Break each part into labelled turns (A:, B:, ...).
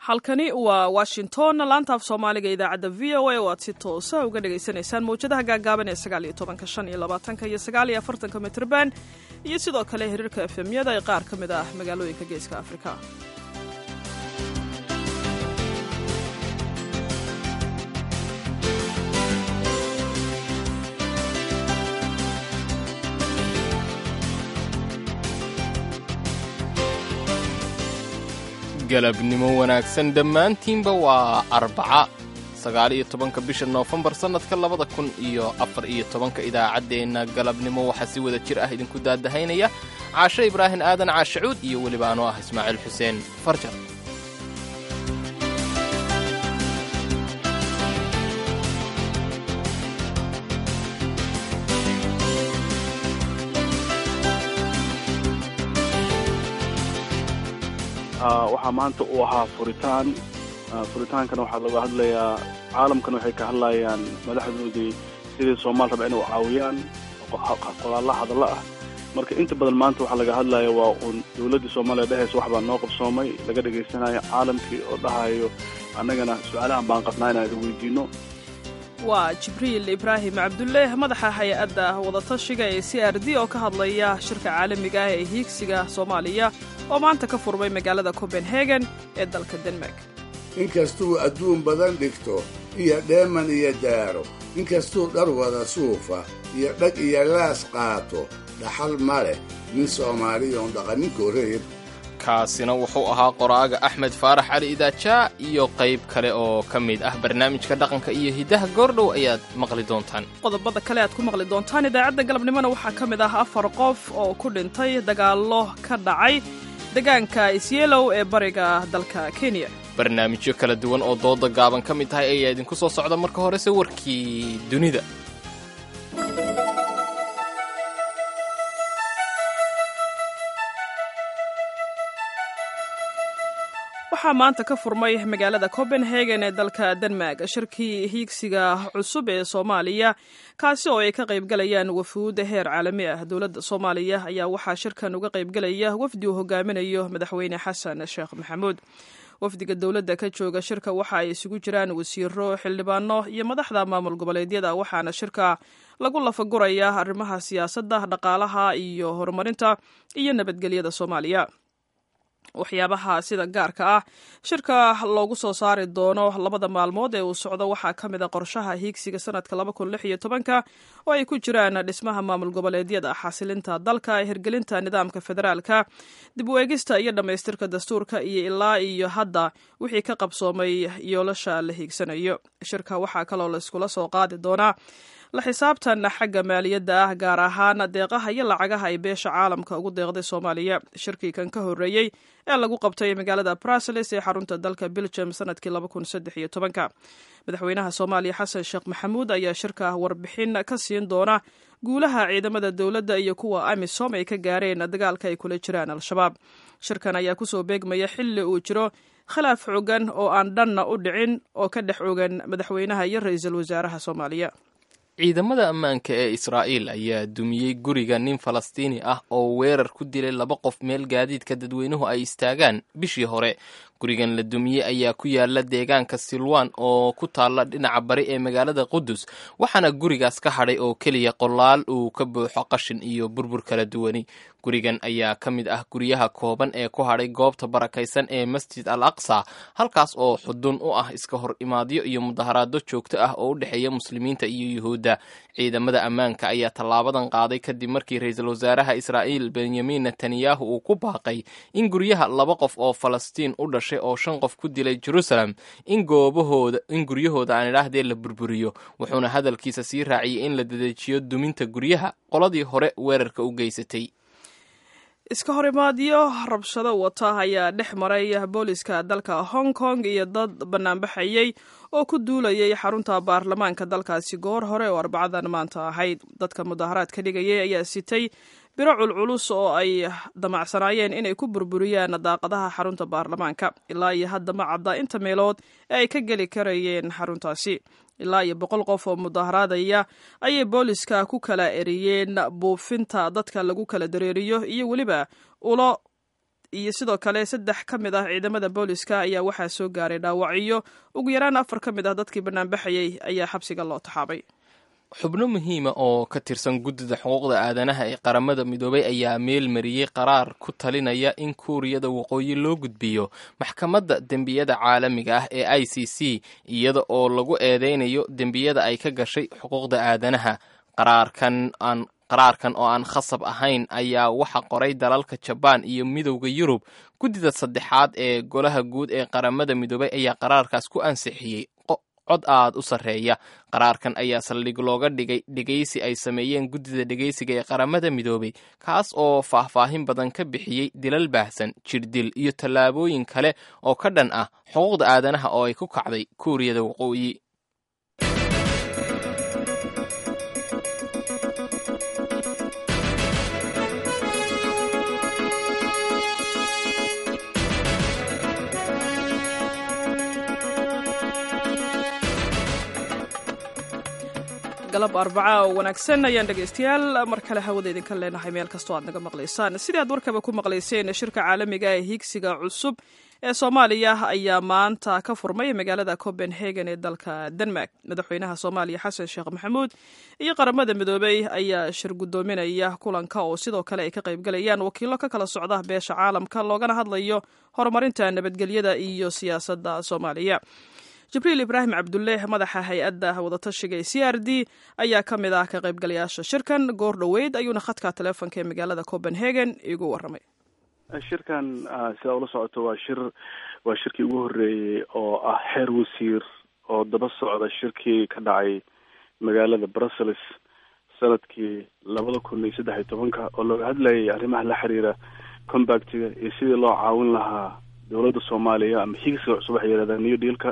A: halkani waa washington laanta af soomaaliga idaacadda v o a oo aad si toosa uga dhagaysanaysaan mawjadaha gaagaaban ee sagaal iyo tobanka shan iyo labaatanka iyo sagaal iyo afartanka mitrban iyo sidoo kale xiriirka efemyada ee qaar ka mid ah magaalooyinka geeska afrika
B: galabnimo wanaagsan dhammaantiinba waa arbaca sagaal iyo tobanka bisha noofembar sannadka labada kun iyo afar iyo tobanka idaacaddeenna galabnimo waxaa si wada jir ah idinku daadahaynaya caashe ibraahin aadan caashacuud iyo weliba anoo ah ismaaciil xuseen farjar
C: waxaa maanta uu ahaa furitaan furitaankana waxaa laga hadlayaa caalamkana waxay ka hadlayaan madaxdoodii sidii soomaal raba inay caawiyaan qodaalla hadallo ah marka inta badan maanta waxaa laga hadlaya waa uun dowladdii soomaaliya dhehaysa wax baa noo qabsoomay laga dhegaysanayo caalamkii oo dhahayo annagana su-aalahan baan qabnaa inaan idin weydiino
A: waa jibriil ibraahim cabdulle madaxa hay-adda wadatashiga ee c r d oo ka hadlaya shirka caalamiga ah ee hiigsiga soomaaliya oo maanta ka furmay magaalada copenhagen ee dalka denmark
D: inkastuu adduun badan dhigto iyo dheeman iyo daaro inkastuu dhar wada suufa iyo dhag iyo laas qaato dhaxal ma leh nin soomaaliyoon dhaqaninko reer
B: kaasina wuxuu ahaa qoraaga axmed faarax cali idaajaa iyo qayb kale oo ka mid ah barnaamijka dhaqanka iyo hiddaha goordhow ayaad maqli doontaan
A: qodobada kale aad ku maqli doontaan idaacadda galabnimona waxaa ka mid ah afar qof oo ku dhintay dagaallo ka dhacay deegaanka isyeelow ee bariga dalka kenya
B: barnaamijyo kala duwan oo dooda gaaban ka mid tahay ayaa idinku soo socda marka horese warkii dunida
A: waxaa maanta ka furmay magaalada copenhagen ee dalka denmark shirkii hiigsiga cusub ee soomaaliya kaasi oo ay ka qaybgalayaan wafuud heer caalami ah dowladda soomaaliya ayaa waxaa shirkan uga qaybgalaya wafdi uu hogaaminayo madaxweyne xasan sheekh maxamuud wafdiga dowladda ka jooga shirka waxa ay isugu jiraan wasiiro xildhibaano iyo madaxda maamul goboleedyada waxaana shirka lagu lafaguraya arrimaha siyaasadda dhaqaalaha iyo horumarinta iyo nabadgelyada soomaaliya waxyaabaha sida gaarka ah shirka loogu soo saari doono labada maalmood ee uu socdo waxaa ka mid a qorshaha hiigsiga sanadka laba kun lix iyo tobanka oo ay ku jiraan dhismaha maamul goboleedyada xasilinta dalka hirgelinta nidaamka federaalka dib u eegista iyo dhammaystirka dastuurka iyo ilaa iyo hadda wixii ka qabsoomay yoolasha la hiigsanayo shirka waxaa kaloo la iskula soo qaadi doonaa la xisaabtan xagga maaliyadda ah gaar ahaan deeqaha iyo lacagaha ay beesha caalamka ugu deeqday soomaaliya shirkii kan ka horreeyey ee lagu qabtay magaalada bruseles ee xarunta dalka belgium sanadkii laba kun saddex iyo tobanka madaxweynaha soomaaliya xasan sheekh maxamuud ayaa shirka warbixin ka siin doona guulaha ciidamada dowladda iyo kuwa amisom ay ka gaareen dagaalka ay kula jiraan al-shabaab shirkan ayaa kusoo beegmaya xilli uu jiro khilaaf xogan oo aan dhanna u dhicin oo ka dhex ogan madaxweynaha iyo ra-iisul wasaaraha soomaaliya
B: ciidamada ammaanka ee israa'iil ayaa dumiyey guriga nin falastiini ah oo weerar ku dilay laba qof meel gaadiidka dadweynuhu ay istaagaan bishii hore gurigan la dumiyey ayaa ku yaala deegaanka silwan oo ku taalla dhinaca bari ee magaalada qudus waxaana gurigaas ka hadhay oo keliya qolaal uu ka buuxo qashin iyo burbur kala duwani gurigan ayaa ka mid ah guryaha kooban ee ku hadhay goobta barakaysan ee masjid al aqsa halkaas oo xudun u ah iska hor imaadyo iyo mudaharaado joogto ah oo u dhexeeya muslimiinta iyo yuhuudda ciidamada ammaanka ayaa tallaabadan qaaday kadib markii ra-iisul wasaaraha israa'iil benyamin netanyahu uu ku baaqay in guryaha laba qof oo falastiin u dhashay oo shan qof ku dilay jerusalem in goobahooda in guryahooda aan idhaahdee la burburiyo wuxuuna hadalkiisa sii raaciyey in la dadejiyo duminta guryaha qoladii hore weerarka u geysatay
A: iska horimaadyo rabshado wata ayaa dhex maray booliska dalka hong kong iyo dad banaanbaxayey oo ku duulayay xarunta baarlamaanka dalkaasi goor hore oo arbacadan maanta ahayd dadka mudaharaadka dhigayay ayaa sitay biro culculus oo ay damacsanaayeen inay ku burburiyaan daaqadaha xarunta baarlamaanka ilaa iyo hadda ma cadda inta meelood ee ay ka geli karayeen xaruntaasi ilaa iyo boqol qof oo mudaharaadaya ayay booliska ku kala eriyeen buufinta dadka lagu kala dareeriyo iyo weliba ulo iyo sidoo kale saddex ka mid ah ciidamada booliska ayaa waxaa soo gaaray dhaawacyo ugu yaraan afar ka mid ah dadkii banaanbaxayay ayaa xabsiga loo taxaabay
B: xubno muhiima oo ka tirsan guddida xuquuqda aadanaha ee qaramada midoobay ayaa meel mariyey qaraar ku talinaya in kuuriyada waqooyi loo gudbiyo maxkamadda dembiyada caalamiga ah ee i c c iyada oo lagu eedeynayo dembiyada ay ka gashay xuquuqda aadanaha qaraarkan aan qaraarkan oo aan khasab ahayn ayaa waxa qoray dalalka jabaan iyo midowda yurub guddida saddexaad ee golaha guud ee qaramada midoobay ayaa qaraarkaas ku ansixiyey cod aad u sarreeya qaraarkan ayaa saldhig looga dhigay dhegaysi ay sameeyeen guddida dhegaysiga ee qaramada midoobay kaas oo faahfaahin badan ka bixiyey dilal baahsan jirdil iyo tallaabooyin kale oo ka dhan ah xuquuqda aadanaha oo ay ku kacday kuuriyada waqooyi
A: galab arbaca oo wanaagsan ayaan dhegaystayaal mar kale hawada idinka leenahay meel kastoo aad naga maqlaysaan sidii aad warkaba ku maqlayseen shirka caalamiga ee hiigsiga cusub ee soomaaliya ayaa maanta ka furmay magaalada copenhagen ee dalka denmark madaxweynaha soomaaliya xasan sheekh maxamuud iyo qaramada midoobey ayaa shir guddoominaya kulanka oo sidoo kale ay ka qaybgalayaan wakiilo ka kala socda beesha caalamka loogana hadlayo horumarinta nabadgelyada iyo siyaasadda soomaaliya jibriil ibraahim cabdulle madaxa hay-adda wadatashiga ee c r d ayaa ka mid ah ka qaybgalayaasha shirkan goor dhoweyd ayuuna khadka teleefonka ee magaalada copenhagen igu warramay
C: shirkan sidaa ula socoto waa shir waa shirkii ugu horreeyey oo ah xeer wasiir oo daba socda shirkii ka dhacay magaalada brussels sanadkii labada kun iyo saddex iyo tobanka oo looga hadlayay arrimaha la xiriira combactiga iyo sidii loo caawin lahaa dowladda soomaaliya ama higsiga cusub waxay yidhahdaan new dealka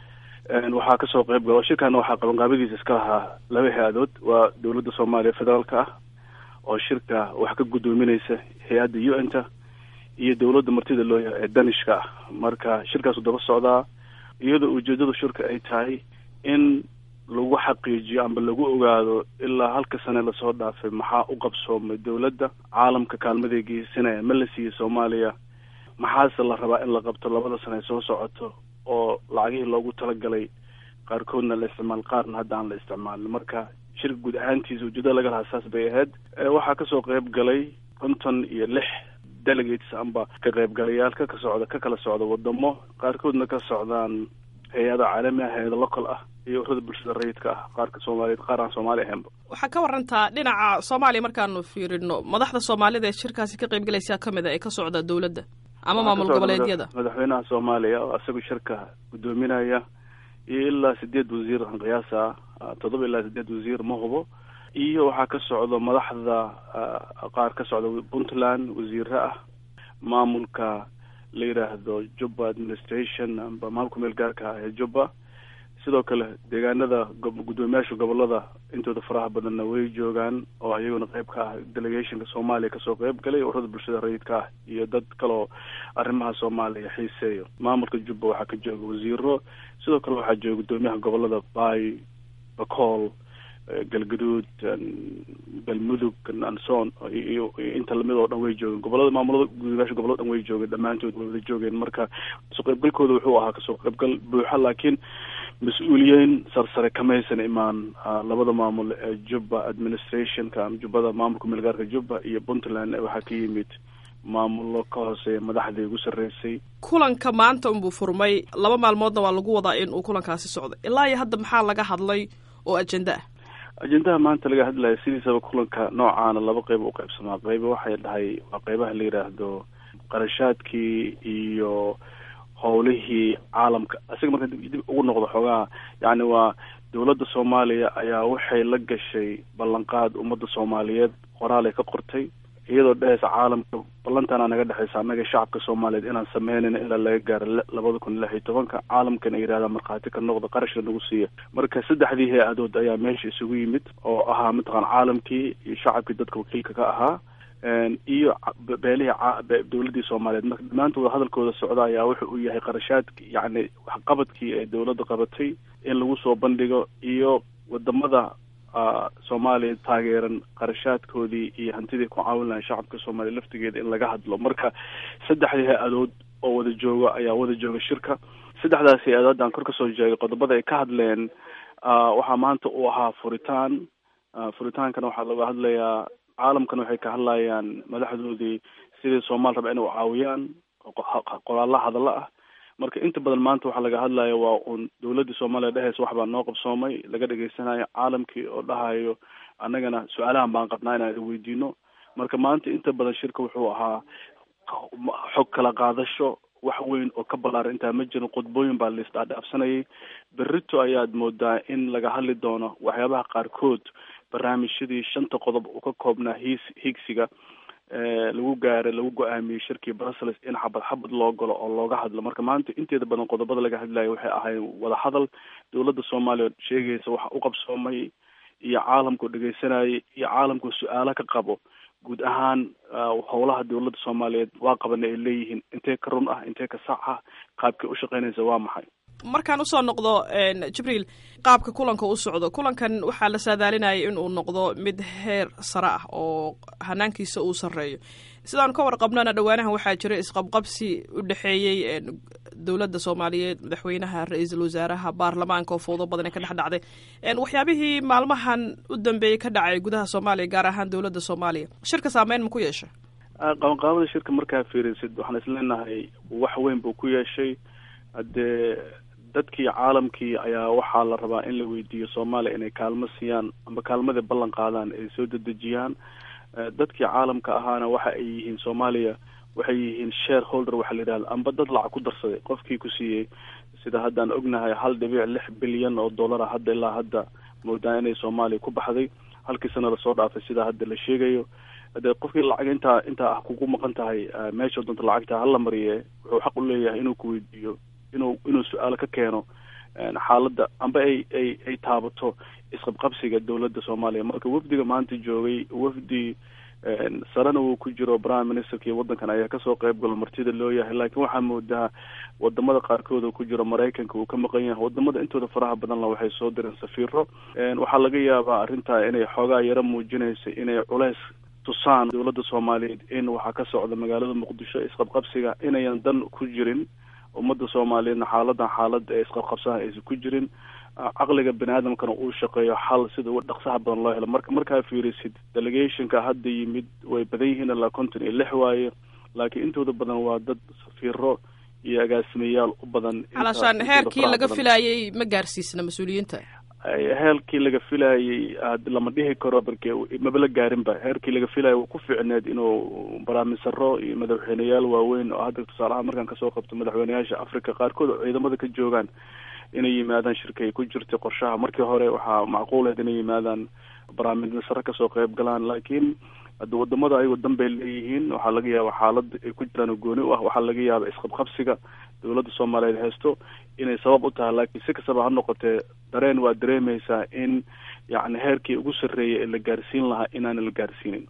C: waxaa kasoo qayb gala shirkana waxaa qabanqaabadiisa iska lahaa laba hay-adood waa dowladda soomaaliya federaalka ah oo shirka wax ka guddoominaysa hay-adda u n ta iyo dowladda martida looya ee danishka ah marka shirkaasu daba socdaa iyadoo ujeedada shirka ay tahay in lagu xaqiijiyo amba lagu ogaado ilaa halka sane lasoo dhaafay maxaa u qabsoomay dowladda caalamka kaalmaday geysanaya ma la siiyey soomaaliya maxaase la rabaa in la qabto labada sane soo socoto oo lacagihii loogu talagalay qaarkoodna la isticmaal qaarna hadda aan la isticmaalin marka shirka guud ahaantiisa ujeedada laga lahaa saas bay ahayd waxaa kasoo qayb galay konton iyo lix delegates amba ka qaybgalayaal ka ka socda ka kala socda wadamo qaarkoodna ka socdaan hay-ada caalami ah hay-ada local ah iyo urada bulshada rayidka ah qaarka soomaaliyeed qaar aan soomaali ahaynba
A: waxaa ka warantaa dhinaca soomaaliya markaanu fiirino madaxda soomaalida ee shirkaasi ka qaybgalaysaa ka mid a ee ka socda dowladda ama maamul goboleedyada
C: madaxweynaha soomaaliya oo isagu shirka guddoominaya iyo ilaa sideed wasiir aan qiyaasa toddoba ilaa sideed wasiir ma hubo iyo waxaa ka socdo madaxda qaar ka socda puntland wasiire ah maamulka la yidhaahdo jubba administration amba maamulka meel gaarka ah ee jubba sidoo kale deegaanada guddoomiyaasha gobolada intooda faraha badanna way joogaan oo iyaguna qayb ka ah delegationka soomaaliya kasoo qayb galay urada bulshada rayidka ah iyo dad kaloo arrimaha soomaaliya xiiseeyo maamulka jubba waxaa ka jooga wasiiro sidoo kale waxaa jooga guddoomiyaha gobolada bay bacool galgaduud galmudug anson iyo inta lamid oo dhan way joogeen gobolada maamulada guddoomiyaasha gobolada dhan way joogeen dhammaantood way wada joogeen marka kasoo qaybgalkooda wuxuu ahaa kasoo qaybgal buuxa laakiin mas-uuliyiin sarsare kamaysan imaan labada maamul ee jubba administrationka jubbada maamulka meelgaarka jubba iyo puntland waxaa ka yimid maamullo ka hooseeya madaxdii ugu sarreysay
A: kulanka maanta unbuu furmay laba maalmoodna waa lagu wadaa in uu kulankaasi socdo ilaa iyo hadda maxaa laga hadlay oo ajenda ah
C: ajendaha maanta laga hadlaya sidiisaba kulanka noocaana laba qeyb u qaybsamaa qeyba waxay dhahay waa qeybaha la yidhaahdo qarashaadkii iyo howlihii caalamka isaga marka dib ugu noqdo xoogaha yacni waa dowladda soomaaliya ayaa waxay la gashay ballanqaad ummadda soomaaliyeed qoraalay ka qortay iyadoo dhehaysa caalamka ballantaana naga dhexaysa annaga shacabka soomaaliyeed inaan sameynayna ilaa laga gaaro labada kun lix iyo tobanka caalamkan ay yidhahdaan markhaati ka noqda qarashka nagu siiya marka saddexdii hay-adood ayaa meesha isugu yimid oo ahaa mataqaan caalamkii iyo shacabkii dadka wakiilka ka ahaa iyo beelihii dowladdii soomaaliyeed marka dhammaantooda hadalkooda socda ayaa wuxa uu yahay qarashaadki yacni waxqabadkii ee dowladda qabatay in lagu soo bandhigo iyo wadamada soomaaliya taageeran qarashaadkoodii iyo hantidii ku caawin lahay shacabka soomaaliya laftigeeda in laga hadlo marka saddexdii hay-adood oo wada jooga ayaa wada jooga shirka saddexdaas hay-adood aan kor kasoo jeegay qodobada ay ka hadleen waxaa maanta uu ahaa furitaan furitaankana waxaa laga hadlayaa caalamkana waxay ka hadlayaan madaxdoodii sidii soomaali raba inay caawiyaan qoraalla hadallo ah marka inta badan maanta waxaa laga hadlaya waa uun dawladda soomaaliya dheheysa wax baa noo qabsoomay laga dhegeysanayo caalamkii oo dhahayo annagana su-aalahan baan qabnaa inaan weydiino marka maanta inta badan shirka wuxuu ahaa xog kala qaadasho wax weyn oo ka ballaaran intaa ma jirin qodbooyin baa laisdhaadhaafsanayay berrito ayaad moodaa in laga hadli doono waxyaabaha qaarkood barnaamijyadii shanta qodob uu ka koobnaa hiis higsiga lagu gaaray lagu go-aamiyey shirkii brussels in xabad xabad loo galo oo looga hadlo marka maanta inteeda badan qodobada laga hadlayo waxay ahayd wada hadal dawladda soomaaliya sheegaysa waxa u qabsoomay iyo caalamku dhegeysanayay iyo caalamku su-aalo ka qabo guud ahaan howlaha dawladda soomaaliyeed waa qabana ay leeyihiin intee ka run ah intee ka sax ah qaabkay ushaqeynaysa waa maxay
A: markaan usoo noqdo jibriil qaabka kulanka u socdo kulankan waxaa la saadaalinayay in uu noqdo mid heer sare ah oo hanaankiisa uu sarreeyo sidaan ka warqabnana dhowaanahan waxaa jira isqabqabsi u dhexeeyey dowladda soomaaliyeed madaxweynaha ra-iisul wasaaraha baarlamaanka oo fowdo badan ka dhex dhacday waxyaabihii maalmahan u dambeeyey ka dhacay gudaha soomaaliya gaar ahaan dowladda soomaaliya shirka saameyn ma ku yeeshay
C: qabanqaabada shirka markaa fiirisid waxaan isleenahay wax weyn buu ku yeeshay haddee dadkii caalamkii ayaa waxaa la rabaa in la weydiiyo soomaaliya inay kaalmo siiyaan amba kaalmadii ballan qaadaan ay soo dedejiyaan dadkii caalamka ahaana waxa ay yihiin soomaaliya waxay yihiin share holder waxaa la yidhahda amba dad lacag ku darsaday qofkii ku siiyey sida haddaan ognahay hal dhibic lix bilyan oo dollara hadda ilaa hadda moodaa inay soomaaliya ku baxday halkii sana lasoo dhaafay sidaa hadda la sheegayo de qofkii lacag intaa intaa ah kugu maqan tahay meesha doonta lacagta hala mariye wuxuu xaq u leeyahay inuu ku weydiiyo inuu inuu su-aalo ka keeno xaaladda amba ay ay ay taabato isqabqabsiga dawladda soomaaliya marka wafdiga maanta joogay wafdi sarena uu ku jiro prime ministerkii waddankan ayaa kasoo qayb galo martida loo yahay laakiin waxaa moodaa wadamada qaarkood uu ku jiro maraykanka uu ka maqan yahay wadamada intooda faraha badanla waxay soo direen safiiro waxaa laga yaabaa arrintaa inay xoogaa yaro muujinaysa inay culeys tusaan dawladda soomaaliyeed in waxaa ka socda magaalada muqdisho isqabqabsiga inayan dan ku jirin ummadda soomaaliyeedna xaaladan xaalada ee isqabqabsaha aysan ku jirin caqliga bani aadamkana uu shaqeeyo xal sida uga dhaqsaha badan loo helo marka markaa fiirisid delegationka hadda yimid way badan yihiin ilaa konton iyo lix waaye laakiin intooda badan waa dad safiiro iyo agaasimayaal u badan
A: calashaan heerkii laga filayay ma gaarsiisna mas-uuliyiinta
C: heerkii laga filayay lama dhihi karo marke maba la gaarinba heerkii laga filayo ku fiicneed inuu baraamisaro iyo madaxweyneyaal waaweyn oo hadda tusaalahaan markaan kasoo qabto madaxweyneyaasha africa qaarkood oo ciidamada ka joogaan inay yimaadaan shirka ay ku jirtay qorshaha markii hore waxaa macquuleed inay yimaadaan baraamisaro kasoo qayb galaan laakiin hadda wadamada ayagoo danbay leeyihiin waxaa laga yaaba xaalada ay ku jiraan oo gooni u ah waxaa laga yaaba isqabqabsiga dawladda soomaaliyeed haysto inay sabab u tahay laakiin si kastaba ha noqotee dareen waa dareemaysaa in yacni heerkii ugu sarreeyay ee la gaarsiin lahaa inaana la gaarsiinin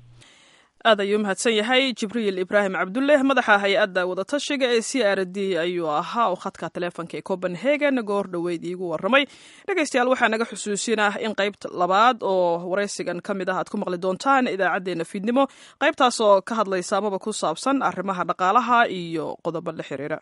A: aad ayuu mahadsan yahay jibriil ibraahim cabdulleh madaxa hay-adda wadatashiga ee c r d ayuu ahaa oo khadka taleefonka ee copenhagen goor dhoweyd iigu warramay dhegaystayaal waxaa naga xusuusinah in qaybta labaad oo waraysigan ka mid ah aad ku maqli doontaan idaacaddeenna fiidnimo qaybtaas oo ka hadlaysa amaba ku saabsan arrimaha dhaqaalaha iyo qodobo la xiriira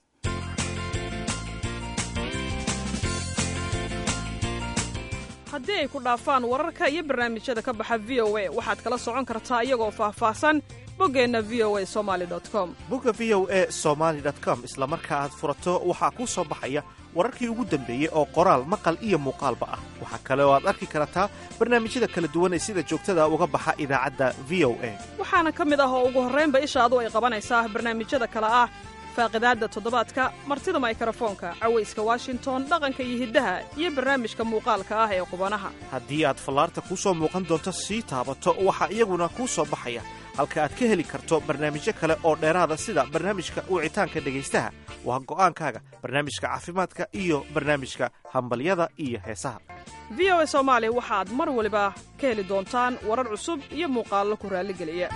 A: haddii ay ku dhaafaan wararka iyo barnaamijyada ka baxa v o a waxaad kala socon kartaa iyagoo faahfaahsan boggeenna v o a somaali com
E: bogga v o a somaali com isla marka aad furato waxaa kuu soo baxaya wararkii ugu dambeeyey oo qoraal maqal iyo muuqaalba ah waxaa kale oo aad arki kartaa barnaamijyada kala duwan ee sida joogtada uga baxa idaacadda v o a
A: waxaana ka mid ah oo ugu horraynba ishaadu ay qabanaysaa barnaamijyada kale ah faaqidaadda toddobaadka martida maykarafoonka cawayska washington dhaqanka iyo hiddaha iyo barnaamijka muuqaalka ah ee qubanaha
E: haddii aad fallaarta kuu soo muuqan doonto sii taabato waxaa iyaguna kuu soo baxaya halka aad ka heli karto barnaamijyo kale oo dheeraada sida barnaamijka wicitaanka dhegaystaha waa go'aankaaga barnaamijka caafimaadka iyo barnaamijka hambalyada iyo heesaha
A: v o a soomaali waxaad mar waliba ka heli doontaan warar cusub iyo muuqaallo ku raalligeliya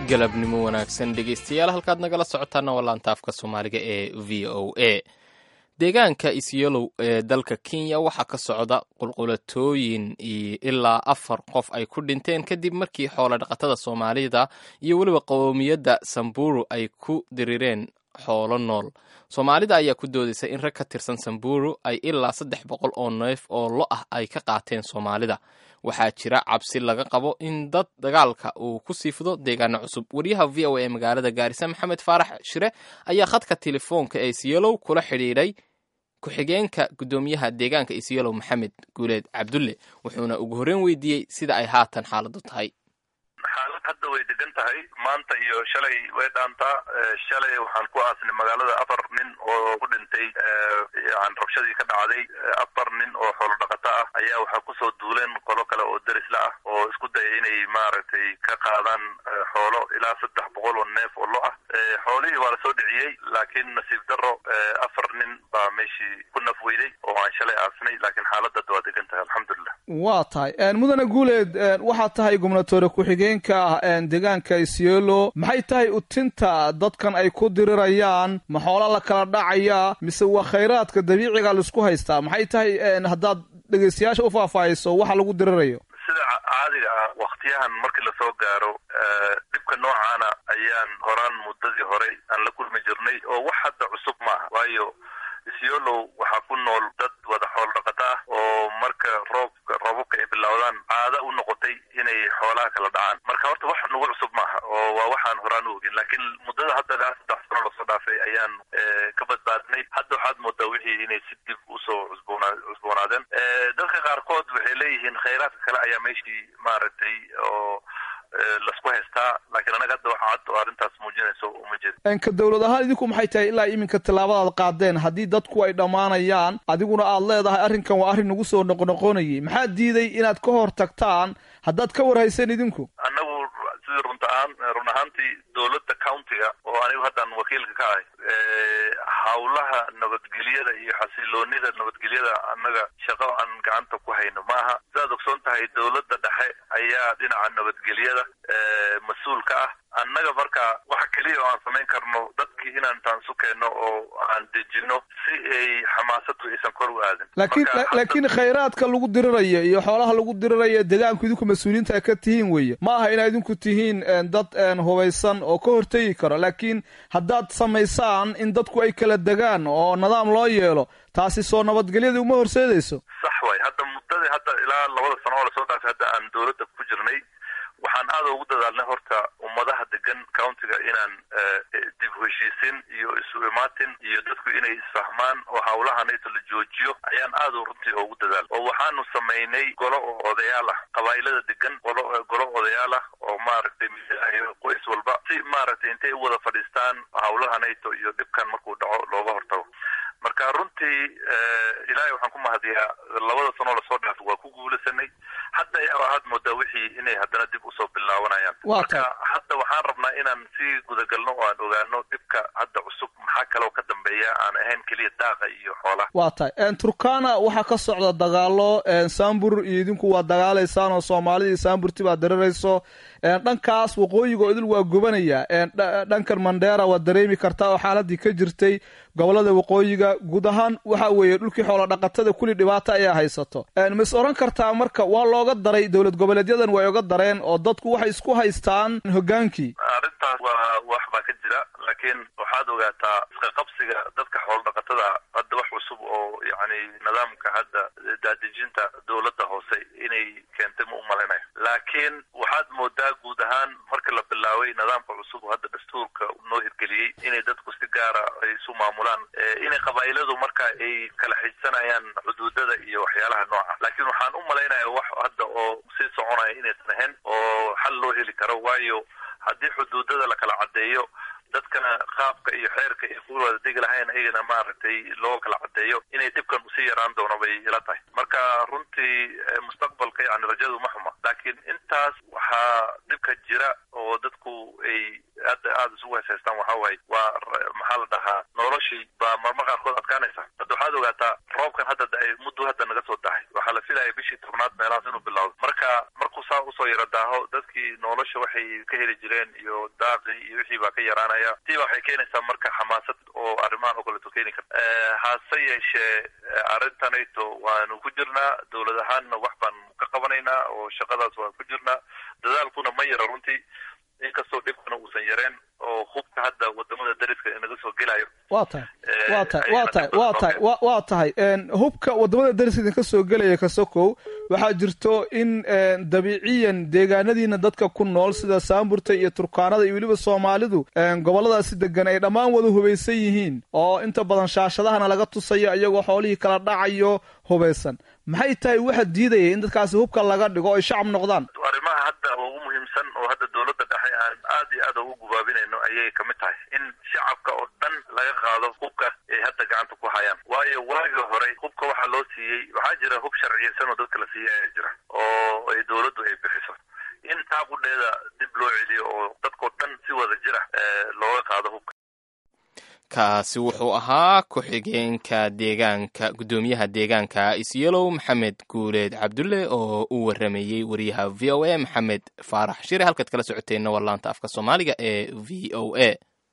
B: galabnimo wanaagsan dhegeystayaal halkaad nagala socotaana waa laantaafka soomaaliga ee v o a deegaanka isyolow ee dalka kenya waxaa ka socda qulqulatooyin ilaa afar qof ay ku dhinteen kadib markii xoolo dhaqatada soomaalida iyo weliba qowmiyadda samburu ay ku dirireen xoolo nool soomaalida ayaa ku doodaysa in rag ka tirsan samburu ay ilaa saddex boqol oo neef oo lo ah ay ka qaateen soomaalida waxaa jira cabsi laga qabo in dad dagaalka uu ku siifido deegaano cusub wariyaha v o a ee magaalada gaarisa maxamed faarax shire ayaa khadka telefoonka ee isyelow kula xidhiidhay ku-xigeenka guddoomiyaha deegaanka isyelow maxamed guuleed cabdulle wuxuuna ugu horreyn weydiiyey sida ay haatan xaaladu tahay
F: xaalad hadda way degan tahay maanta iyo shalay way dhaantaa shalay waxaan ku aasnay magaalada afar nin oo ku dhintay yan rabshadii ka dhacday afar nin oo xoolo dhaqato ah ayaa waxaa kusoo duuleen qolo kale oo derisla ah oo isku daya inay maaragtay ka qaadaan xoolo ilaa saddex boqol oo neef oo lo ah xoolihii waa lasoo dhiciyey laakiin nasiib daro afar nin baa meeshii ku naf weyday oo aan shalay aasnay laakiin xaaladada waa degan tahay alxamdulilah
G: waa tahay mudane guuleed waxaa tahay gubnatoore ku-xigeenka ah deegaanka isyelo maxay tahay utinta dadkan ay ku dirirayaan ma xoola la kala dhacaya mise waa khayraadka dabiiciga laisku haystaa maxay tahay haddaad dhegeystayaasha u faahfaahayso waxa lagu dirirayo
F: sida caadiga ah waktiyahan markii lasoo gaaro dhibka noocaana ayaan horaan muddadii horey aan la kulmi jirnay oo wax hadda cusub maaha waayo isyolow waxaa ku nool dad wada xoolo dhaqata ah oo marka roobka roobabka ay bilowdaan caada u noqotay inay xoolaha kala dhacaan marka horta wax nagu cusub maaha oo waa waxaan horaan u ogin laakiin muddada hadda ilaa saddex sano lasoo dhaafay ayaan ka badbaadnay hadda waxaad moodaa wixii inay si dib usoo cusboona cusboonaadeen dadka qaarkood waxay leeyihiin khayraadka kale ayaa meeshii maaragtay oo lasku haystaa laakiin anaga hadda waxa cad oo arrintaas muujinayso uma jeed
G: ka dowlad ahaan idinku maxay tahay ilaa iminka tallaabadaad qaadeen haddii dadku ay dhammaanayaan adiguna aad leedahay arrinkan waa arrin nagu soo noqnoqonayay maxaa diiday inaad ka hor tagtaan haddaad ka warhaysan idinku
F: annagu sidii runta ahaan run ahaantii dowladda countiga oo anigu haddaan wakiilka ka ahay hawlaha nabadgelyada iyo xasiloonida nabadgelyada annaga shaqo aan gacanta ku hayno maaha sidaad ogsoon tahay dowladda dhexe ayaa dhinaca nabadgelyada mas-uul ka ah annaga marka waxa keliya oo aan samayn karno dadkii inaan taansu keenno oo aan dejino si ay xamaasadu aysan kor u aadin
G: laakiin laakiin khayraadka lagu dirirayo iyo xoolaha lagu dirirayo deegaanku idinku mas-uuliyiinta ka tihiin weye ma aha inaad idinku tihiin dad hubaysan oo ka hortegi karo laakiin haddaad samaysaan in dadku ay kala degaan oo nidaam loo yeelo taasi soo nabadgelyadii uma horseedayso
F: sax waay hadda muddadii hadda ilaa labada sano oo lasoo dhaafay hadda aan dowladda ku jirnay waxaan aada ugu dadaalnay horta ummadaha degan countiga inaan dib heshiisin iyo isu imaatin iyo dadku inay isfahmaan oo hawlahanayto la joojiyo ayaan aada runtii ugu dadaal oo waxaanu samaynay golo oo odayaal ah qabaa'ilada degan golo golo odayaal ah oo maaragtay qoys walba si maaragtay intay u wada fadhiistaan hawlahanayto iyo dhibkan markuu dhaco looga hortago marka runtii ilaahay waxaan ku mahadiyaa labada sanoo lasoo dhaafo waa ku guulaysanay hadda waxaad moodaa wixii inay haddana dib usoo bilaabanayaan marka hadda waxaan rabnaa inaan sii gudagalno oo aan ogaano dhibka hadda cusub maxaa kaloo ka dambeeya aan ahayn keliya daaqa iyo xoolaha
G: waa tahay turkana waxaa ka socda dagaalo sambur iyo idinku waa dagaalaysaan oo soomaalidii samburti baa darirayso dhankaas waqooyiga oo idil waa gubanaya dhankan mandheera waad dareemi kartaa oo xaaladii ka jirtay gobolada waqooyiga guud ahaan waxa weeye dhulkii xoolo dhaqatada kulli dhibaato ayaa haysato mas oran kartaa marka waa looga daray dowlad goboleedyadan way oga dareen oo dadku waxay isku haystaan hogaankii
F: arrintaas waa wax baa ka jira laakiin waxaad ogaataa iska qabsiga dadka xoolo dhaqatada hadda wax cusub oo yacni nidaamka hadda daadejinta dowladda hoose inay keentay ma u malaynayo laakiin waxaad moodaa guud ahaan marka la bilaabay nidaamka cusub oo hadda dastuurka noo hirgeliyey inay dadku si gaara ay isu maamulaan inay qabaa'iladu marka ay kala xijsanayaan xuduudada iyo waxyaalaha nooca laakiin waxaan u malaynaya wax hadda oo sii soconaya inaysan ahayn oo xal loo heli karo waayo haddii xuduudada la kala caddeeyo dadkana qaabka iyo xeerka ay ku wada degi lahayn ayagana maaragtay loo kala caddeeyo inay dhibkan usii yaraan doono bay ila tahay marka runtii mustaqbalka yani rajadu ma xuma laakiin intaas waxaa dhibka jira oo dadku ay hadda aada isugu heesaystaan waxa waaye waa maxaa la dhahaa noloshii baa marmar qaarkood adkaanaysa hadda waxaad ogaataa roobkan hadda da-ay muddo hadda naga soo dahay waxaa la filaya bishii tobnaad meelahaas inuu bilowdo marka markuu saa usoo yara daaho dadkii nolosha waxay ka heli jireen iyo daaqii iyo wixii baa ka yaraanaya tii waxay keenaysaa marka xamaasad oo arrimahan oo kaleeto keeni karta hase yeeshee arrintanayto waanu ku jirnaa dowlad ahaanna wax baan ka qabanaynaa oo shaqadaas waan ku jirnaa dadaalkuna ma yara runtii inkastoo dhibkana uusan yareen oo hubka hadda wadamada dariska inaga soo gelayo
G: waa tahay waa tahay waa tahay waa tahay wa waa tahay hubka wadamada dariska idinka soo gelaya kasokow waxaa jirto in dabiiciyan deegaanadiina dadka ku nool sida saamburta iyo turkaanada iyo weliba soomaalidu goboladaasi degan ay dhammaan wada hubaysan yihiin oo inta badan shaashadahana laga tusayo iyagoo xoolihii kala dhacayo hubaysan maxay tahay waxa diidaya in dadkaasi hubka laga dhigo o ay shacab noqdaan
F: arrimaha hadda ugu muhiimsan oo hadda dowladda dhexe aan aad iyo aad ugu gubaabinayno ayay kamid tahay in shacabka oo dhan laga qaado hubka ay hadda gacanta ku hayaan waayo waagii hore hubka waxaa loo siiyey waxaa jira hub sharciyeysan oo dadka la siiyey ayaa jira oo ay dowladdu ay bixiso in taa qudheeda dib loo celiyo oo dadkao dhan si wada jira looga qaado hubka
B: kaasi wuxuu ahaa ku-xigeenka deegaanka guddoomiyaha deegaanka isyelow maxamed guuleed cabdulle oo u waramayey wariyaha v o a maxamed faarax shire halkaad kala socoteenna waa laanta afka soomaaliga ee v o a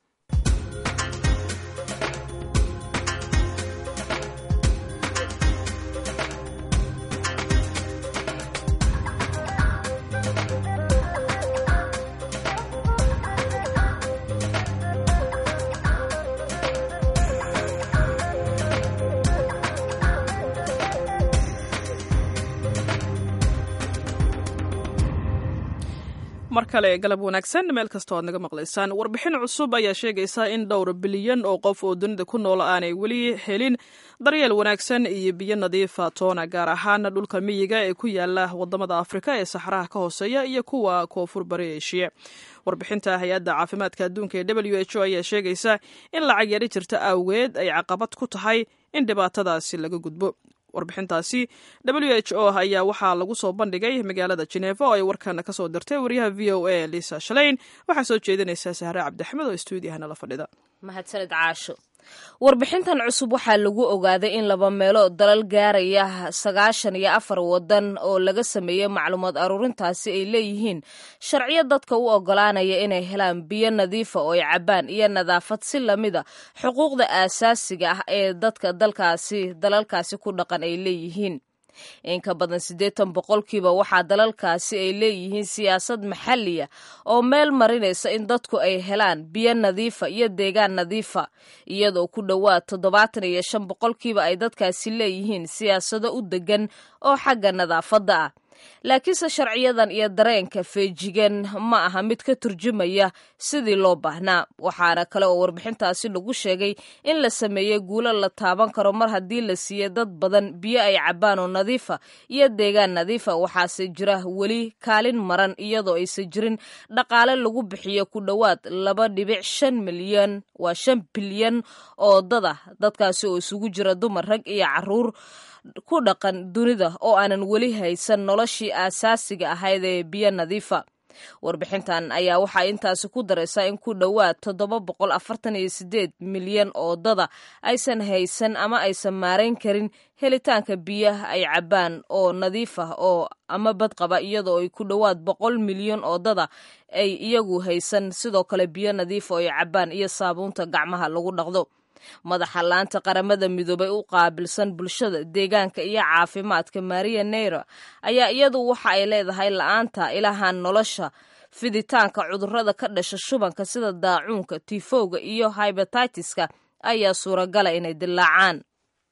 A: mar kale galab wanaagsan meel kastoo aad naga maqlaysaan warbixin cusub ayaa sheegaysa in dhowr bilyan oo qof oo dunida ku nool aanay weli helin daryeel wanaagsan iyo biyo nadiifa toona gaar ahaan dhulka miyiga ee ku yaala wadamada afrika ee saxaraha ka hooseeya iyo kuwa koonfur bari eshiya warbixinta hay-adda caafimaadka adduunka ee w h o ayaa sheegaysa in lacag yari jirta awgeed ay caqabad ku tahay in dhibaatadaasi laga gudbo warbixintaasi w h o ayaa waxaa lagu soo bandhigay magaalada jeneeva oo ay warkana kasoo dirtay wariyaha v o a lisa shaleyn waxaa soo jeedinaysaa sahre cabdixmed oo stuudiyahana la fadhida
H: mahadsanid caasho warbixintan cusub waxaa lagu ogaaday in laba meelo dalal gaaraya sagaashan iyo afar wadan oo laga sameeyey macluumaad aruurintaasi ay leeyihiin sharciyo dadka u ogolaanaya inay helaan biyo nadiifa oo ay cabbaan iyo nadaafad si lamida xuquuqda aasaasiga ah ee dadka dalkaasi dalalkaasi ku dhaqan ay leeyihiin in ka badan siddeetan boqolkiiba waxaa dalalkaasi ay leeyihiin siyaasad maxaliya oo meel marinaysa in dadku ay helaan biyo nadiifa iyo deegaan nadiifa iyadoo ku dhowaad toddobaatan iyo shan boqolkiiba ay dadkaasi leeyihiin siyaasado u degan oo xagga nadaafadda ah laakiinse sharciyadan iyo dareenka feejigan ma aha mid ka turjumaya sidii loo baahnaa waxaana kale oo warbixintaasi lagu sheegay in la sameeyey guulo la taaban karo mar haddii la siiye dad badan biyo ay cabbaan oo nadiifa iyo deegaan nadiifa waxaase jira weli kaalin maran iyadoo aysan jirin dhaqaale lagu bixiyo ku dhowaad laba dhibic shan milyan waa shan bilyan oo dada dadkaasi oo isugu jira dumar rag iyo caruur ku dhaqan dunida oo aanan weli haysan noloshii aasaasiga ahayd ee biyo nadiifa warbixintan ayaa waxaa intaasi ku daraysaa in ku dhowaad toddoba boqol afartan iyo sideed milyan oo dada aysan haysan ama aysan maarayn karin helitaanka biyaha ay cabbaan oo nadiif ah oo ama badqaba iyadoo ay ku dhowaad boqol milyan oo dada ay iyagu haysan sidoo kale biyo nadiifa oo ay cabbaan iyo saabuunta gacmaha lagu dhaqdo madaxa laanta qaramada midoobay u qaabilsan bulshada deegaanka iyo caafimaadka maria neira ayaa iyadu waxa ay leedahay la-aanta ilahan nolosha fiditaanka cudurrada ka dhasha shubanka sida daacuunka tifowga iyo hybatitiska ayaa suuragala inay dilaacaan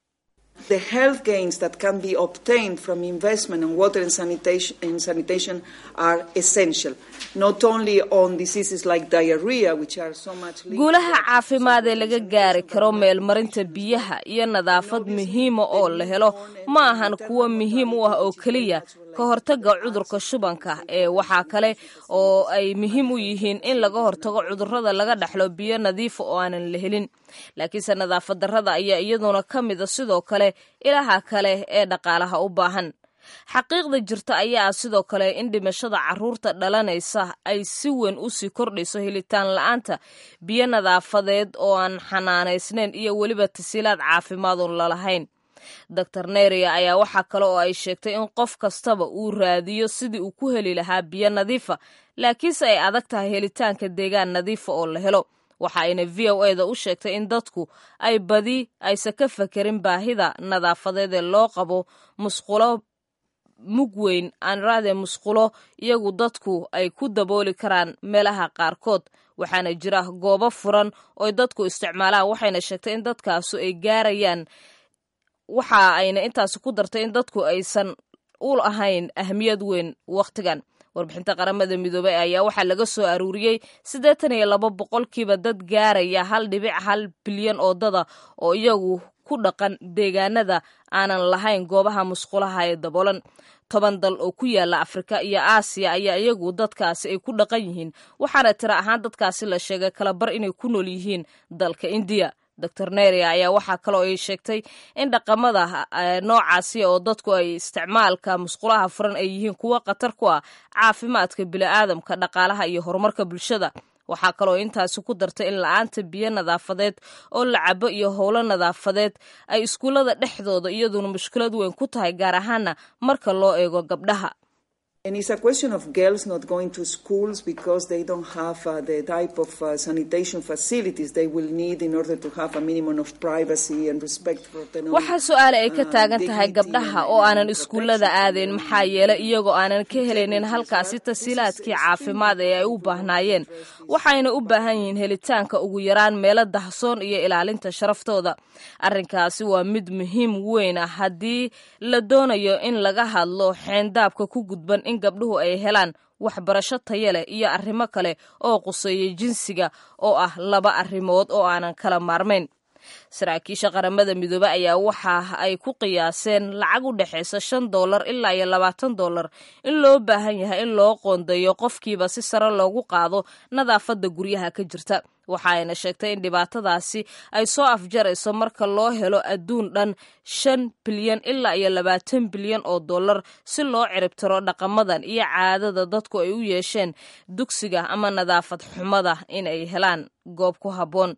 I: The health gains that can be obtained from investment in water and sanitation, and sanitation are essential, not only on diseases like diarrhea, which are so much linked
H: guulaha caafimaad ee laga gaari karo meelmarinta biyaha iyo nadaafad muhiima oo la helo ma ahan kuwo muhiim u ah oo keliya ka hortaga cudurka shubanka ee waxaa kale oo ay muhiim u yihiin in laga hortago cudurrada laga dhexlo biyo nadiifa oo aanan la helin laakiinse nadaafad darrada ayaa iyaduna ka mida sidoo kale ilaha kale ee dhaqaalaha u baahan xaqiiqda jirta ayaa ah sidoo kale in dhimashada caruurta dhalanaysa ay si weyn u sii kordhayso helitaan la-aanta biyo nadaafadeed oo aan xanaanaysnayn iyo weliba tasiilaad caafimaad oon lalahayn doctor neria ayaa waxaa kale oo ay sheegtay in qof kastaba uu raadiyo sidii uu ku heli lahaa biyo nadiifa laakiinse ay adag tahay helitaanka deegaan nadiifa oo la helo waxa ayna v o eda u sheegtay in dadku ay badi aysan ka fakerin baahida nadaafadeed ee loo qabo musqulo mug weyn aanraade musqulo iyagu dadku ay ku dabooli karaan meelaha qaarkood waxaana jira goobo furan ooy dadku isticmaalaan waxayna sheegtay in dadkaasu ay gaarayaan waxa ayna intaasi ku dartay in dadku aysan u ahayn ahmiyad weyn wakhtigan warbixinta qaramada midoobey ayaa waxaa laga soo aruuriyey siddeetan iyo laba boqolkiiba dad gaaraya hal dhibic hal bilyan oo dada oo iyagu ku dhaqan deegaanada aanan lahayn goobaha musqulaha ee daboolan toban dal oo ku yaala afrika iyo aasiya ayaa iyagu dadkaasi ay ku dhaqan yihiin waxaana tira ahaan dadkaasi la sheegay kala bar inay ku nool yihiin dalka indiya doctor neria ayaa waxaa kaloo ay sheegtay in dhaqamada noocaasi oo dadku ay isticmaalka musqulaha furan ay yihiin kuwo khatar ku ah caafimaadka bini'aadamka dhaqaalaha iyo horumarka bulshada waxaa kaloo intaasi ku dartay in la-aanta biyo nadaafadeed oo la cabo iyo howlo nadaafadeed ay iskuullada dhexdooda iyaduna mushkilad weyn ku tahay gaar ahaana marka loo eego gabdhaha
I: And it's a question of girls not going to schools because they don't have uh, the type of uh, sanitation facilities they will need in order to have a minimum of privacy and respect for the
H: waxaa su-aale ay ka taagan tahay gabdhaha oo aanan iskuullada aadeen maxaa yeelay iyagoo aanan ka helaynin halkaasi tasiilaadkii caafimaad ee ay u baahnaayeen waxayna u baahan yihiin helitaanka ugu yaraan meelo dahsoon iyo ilaalinta sharaftooda arrinkaasi waa mid muhiim weyn ah haddii la doonayo in laga hadlo xeendaabka ku gudban in gabdhuhu ay helaan waxbarasho taya leh iyo arrimo kale oo quseeya jinsiga oo ah laba arrimood oo aanan kala maarmayn saraakiisha qaramada midoobe ayaa waxa ay ku qiyaaseen lacag u dhexaysa shan dollar ilaa iyo labaatan dollar in loo baahan yahay in loo qoondeeyo qofkiiba si sare loogu qaado nadaafadda guryaha ka jirta waxa ayna sheegtay in dhibaatadaasi ay soo afjarayso marka loo helo adduun dhan shan bilyan ilaa iyo labaatan bilyan oo dollar si loo ciribtiro dhaqamadan iyo caadada dadku ay u yeesheen dugsiga ama nadaafad xumada in ay helaan goob ku habboon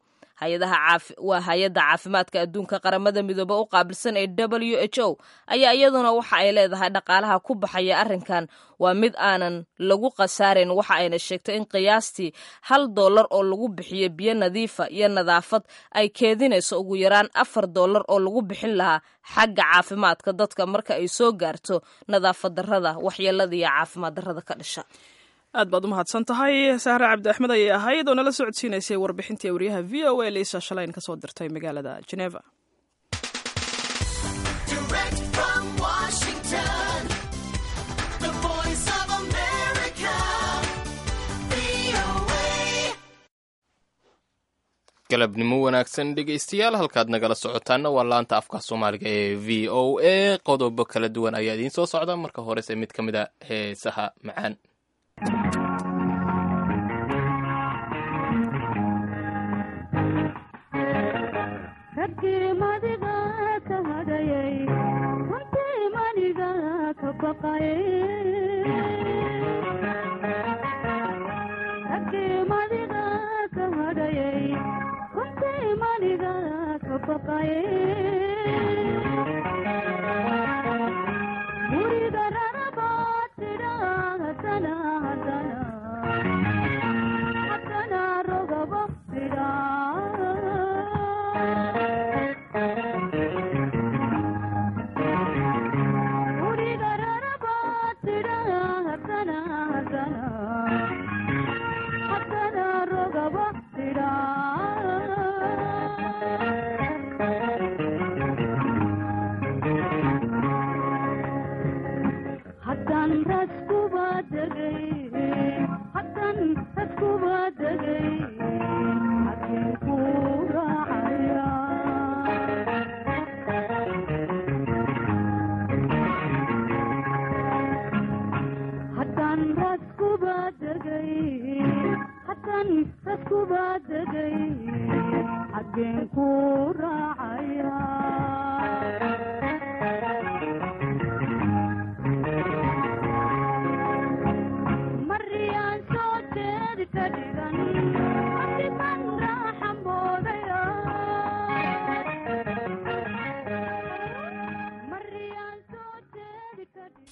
H: waa hay-adda caafimaadka adduunka qaramada midoobe u qaabilsan ee w h o ayaa iyaduna waxa ay leedahay dhaqaalaha ku baxaya arrinkan waa mid aanan lagu khasaarayn waxa ayna sheegtay in qiyaastii hal dollar oo lagu bixiyo biyo nadiifa iyo nadaafad ay keedinayso ugu yaraan afar dollar oo lagu bixin lahaa xagga caafimaadka dadka marka ay soo gaarto nadaafad darrada waxyeelada iyo caafimaad darrada ka dhasha
A: aad baad u mahadsan tahay sahre cabdi axmed ayay ahayd oo nala socodsiinaysay warbixintii wariyaha v o a liisa shalayn ka soo dirtay magaalada geneva
B: galabnimo wanaagsan dhegaystayaal halkaad nagala socotaana waa laanta afka soomaaliga ee v o a qodobo kala duwan ayaa idiin soo socda marka horese mid ka mid a heesaha macaan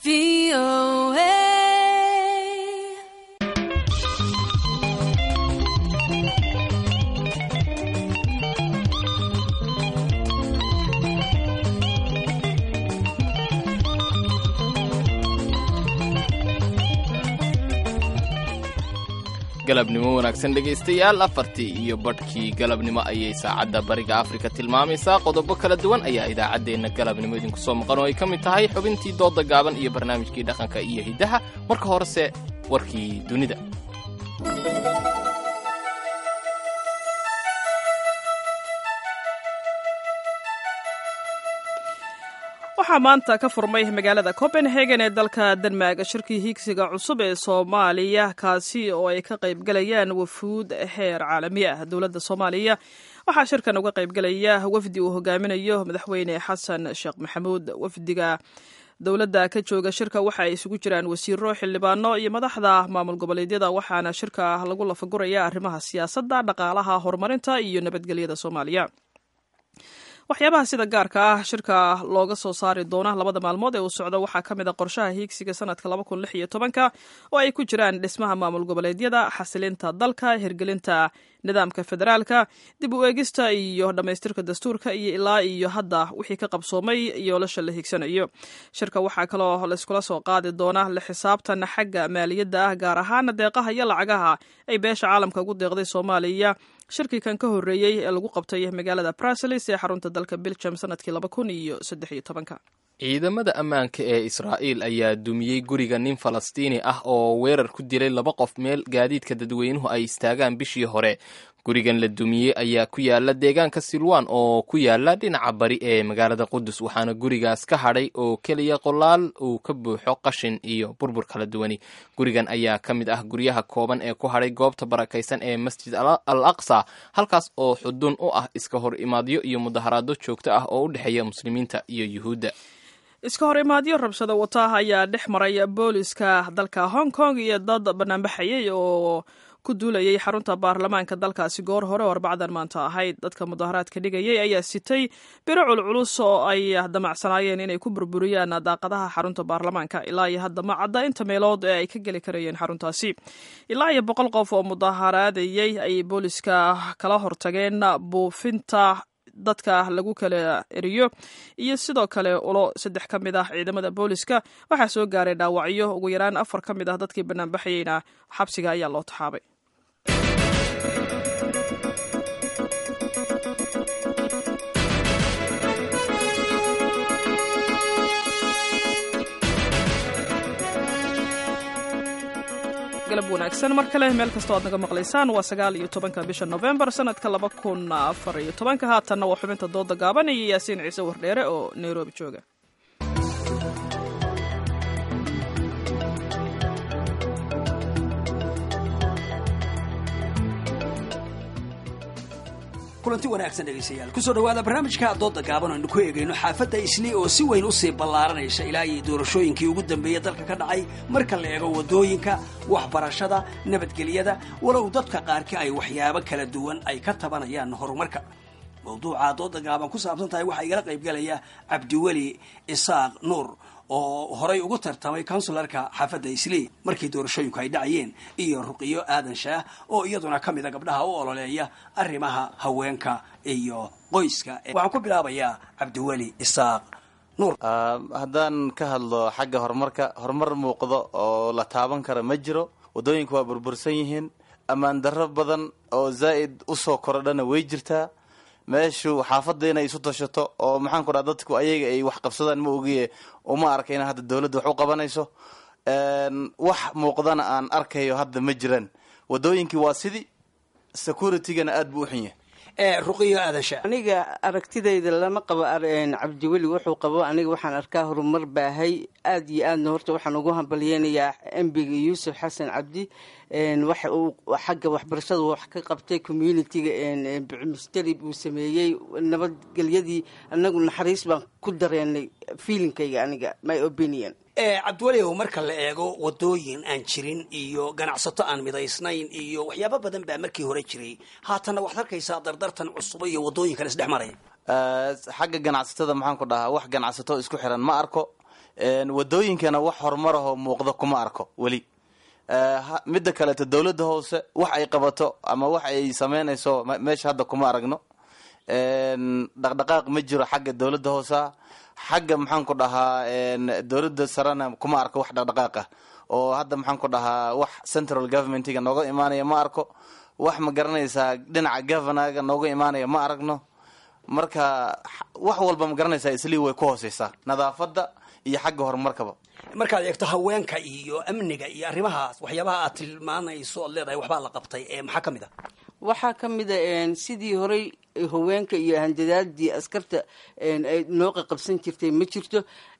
B: galabnimo wanaagsan dhegaystayaal afartii iyo badhkii galabnimo ayay saacadda bariga afrika tilmaamaysaa qodobo kala duwan ayaa idaacaddeenna galabnimo idinku soo maqan oo ay ka mid tahay xubintii doodda gaaban iyo barnaamijkii dhaqanka iyo hiddaha marka horese warkii dunida
A: waxaa maanta ka furmay magaalada copenhagen ee dalka denmark shirkii hiigsiga cusub ee soomaaliya kaasi oo ay ka qaybgalayaan wafuud heer caalami ah dowladda soomaaliya waxaa shirkan uga qaybgalaya wafdi uu hogaaminayo madaxweyne xasan sheekh maxamuud wafdiga dowladda ka jooga shirka waxa ay isugu jiraan wasiiro xildhibaano iyo madaxda maamul goboleedyada waxaana shirka lagu lafaguraya arrimaha siyaasadda dhaqaalaha horumarinta iyo nabadgelyada soomaaliya waxyaabaha sida gaarka ah shirka looga soo saari doona labada maalmood ee uu socdo waxaa ka mid a qorshaha hiigsiga sanadka laba kun lix iyo tobanka oo ay ku jiraan dhismaha maamul goboleedyada xasilinta dalka hirgelinta nidaamka federaalka dib u eegista iyo dhammaystirka dastuurka iyo ilaa iyo hadda wixii ka qabsoomay yoolasha la hiigsanayo shirka waxaa kaloo layskula soo qaadi doona la xisaabtan xagga maaliyadda ah gaar ahaana deeqaha iyo lacagaha ay beesha caalamka ugu deeqday soomaaliya shirkii kan ka horreeyey ee lagu qabtay magaalada bruseles ee xarunta dalka belgium sanadkii laba kun iyo saddex iyo tobanka
B: ciidamada ammaanka ee israa'iil ayaa dumiyey guriga nin falastiini ah oo weerar ku dilay laba qof meel gaadiidka dadweynuhu ay istaagaan bishii hore gurigan la dumiyey ayaa ku yaala deegaanka silwan oo ku yaala dhinaca bari ee magaalada qudus waxaana gurigaas ka hadhay oo keliya qolaal uu ka buuxo qashin iyo burbur kala duwani gurigan ayaa ka mid ah guryaha kooban ee ku hadhay goobta barakaysan ee masjid al aqsa halkaas oo xudun u ah iska hor imaadyo iyo mudaharaado joogto ah oo u dhexeeya muslimiinta iyo yuhuudda
A: iska hor imaadyo rabshado wata ayaa dhex maray booliska dalka hong kong iyo dad banaanbaxayay oo ku duulayay xarunta baarlamaanka dalkaasi goor hore oo arbacdan maanta ahayd dadka mudaharaadka dhigayay ayaa sitay biro culculus oo ay damacsanaayeen inay ku burburiyaan daaqadaha xarunta baarlamaanka ilaa iyo hadda ma cadda inta meelood ee ay ka geli karayeen xaruntaasi ilaa iyo boqol qof oo mudaharaadayay ay booliska kala hortageen buufinta dadka lagu kala eriyo iyo sidoo kale ulo saddex ka mid ah ciidamada booliska waxaa soo gaaray dhaawacyo ugu yaraan afar ka mid ah dadkii banaanbaxayeyna xabsiga ayaa loo taxaabay galab wanaagsan mar kale meel kastoo aad naga maqlaysaan waa sagaal iyo tobanka bisha novembar sanadka laba kun afar iyo tobanka haatanna waa xubinta dooda gaaban iyo yaasiin ciise wardheere oo nairobi jooga
J: kulanti wanaagsan dhegaystayaal kusoo dhawaada barnaamijka dooda gaaban aynu ku eegayno xaafadda islii oo si weyn usii ballaaranaysa ilaa iyo doorashooyinkii ugu dambeeyey dalka ka dhacay marka la eego waddooyinka waxbarashada nabadgelyada walow dadka qaarkii ay waxyaabo kala duwan ay ka tabanayaan horumarka mawduuca dooda gaaban ku saabsan tahay waxaa igala qaybgalaya cabdiweli isaaq nuur oo horay ugu tartamay consularka xaafadda islii markii doorashooyinku ay dhacayeen iyo ruqiyo aadan shaah oo iyaduna ka mida gabdhaha u ololeeya arrimaha haweenka iyo qoyska waxaan ku bilaabayaa cabdiweli isaaq nuur
K: haddaan ka hadlo xagga horumarka horumar muuqdo oo la taaban kara ma jiro waddooyinka waa burbursan yihiin ammaan darro badan oo zaa'id usoo korodhana way jirtaa meeshu xaafadda inay isu tashato oo maxaan ku dhaha dadku ayaga ay wax qabsadaan ma ogiye uma arkayna hadda dawladda wax u qabanayso wax muuqdana aan arkayo hadda ma jiraan waddooyinkii waa sidii securitygana aada buu u xun yahay
J: ruqiyo aadasha
L: aniga aragtidayda lama qabo cabdiweli wuxuu qabo aniga waxaan arkaa horumar baahay aad iyo aadna horta waxaan ugu hambalyeynayaa embiga yuusuf xasan cabdi waxa uu xagga waxbarashada wax ka qabtay communitiga misteri buu sameeyey nabadgelyadii anagu naxariis baan ku dareenay feelingkayga aniga my opinion
J: cabdiweliow marka la eego wadooyin aan jirin iyo ganacsato aan midaysnayn iyo waxyaabo badan baa markii hore jiray haatanna waxaad arkaysaa dardartan cusuba iyo wadooyin kale isdhex maraya
K: xagga ganacsatada maxaan ku dhahaa wax ganacsato isku xiran ma arko wadooyinkana wax horumar ahoo muuqdo kuma arko weli midda kaleeto dowladda hoose wax ay qabato ama wax ay sameynayso meesha hadda kuma aragno dhaqdhaqaaq ma jiro xagga dowladda hoosea xagga maxaan ku dhahaa dowladda sarena kuma arko wax dhaqdhaqaaq ah oo hadda maxaan ku dhahaa wax central governmentiga nooga imaanaya ma arko wax ma garanaysaa dhinaca governaga nooga imaanaya ma aragno marka wax walba ma garanaysaa islii way ku hooseysaa nadaafadda iyo xagga horumarkaba
J: markaad eegto haweenka iyo amniga iyo arrimahaas waxyaabaha aad tilmaanayso oad leedahay waxbaa la qabtay maxaa ka mid a
L: waxaa ka mid a sidii horey haweenka iyo handadaadii askarta ay nooqa qabsan jirtay ma jirto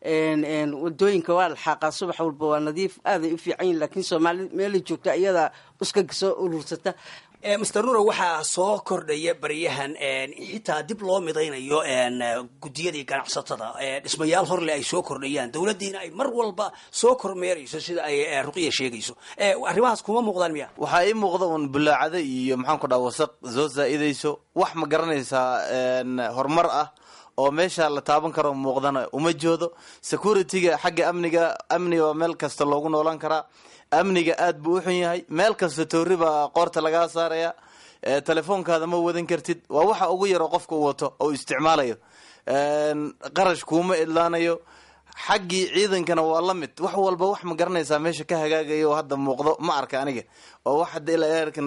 L: wadooyinka waa la xaaqaa subax walba waa nadiif aaday u fiican yihin lakiin soomaali meelay joogta iyadaa uskaga soo urursata
J: master nuro waxaa soo kordhaya baryahan xitaa dib loo midaynayo guddiyadii ganacsatada dhismayaal horle ay soo kordhayaan dowladdiina ay mar walba soo kormeerayso sida ay ruqiya sheegayso arrimahaas kuma muuqdaan miya
K: waxaa ii muuqda un bulaacada iyo maxaan ku dhaha wasaq soo zaa'idayso wax ma garanaysaa horumar ah oo meesha la taaban karo muuqdana uma joodo security-ga xagga amniga amniga waa meel kasta loogu noolaan karaa amniga aad buu u xun yahay meel kasta toori baa qoorta lagaa saaraya telefoonkaada ma wadan kartid waa waxa ugu yaroo qofka u wato oo isticmaalayo qarash kuuma idlaanayo xaggii ciidankana waa la mid wax walba wax ma garanaysaa meesha ka hagaagaya oo hadda muuqdo ma arka aniga oo wax hadda ilaa eerkan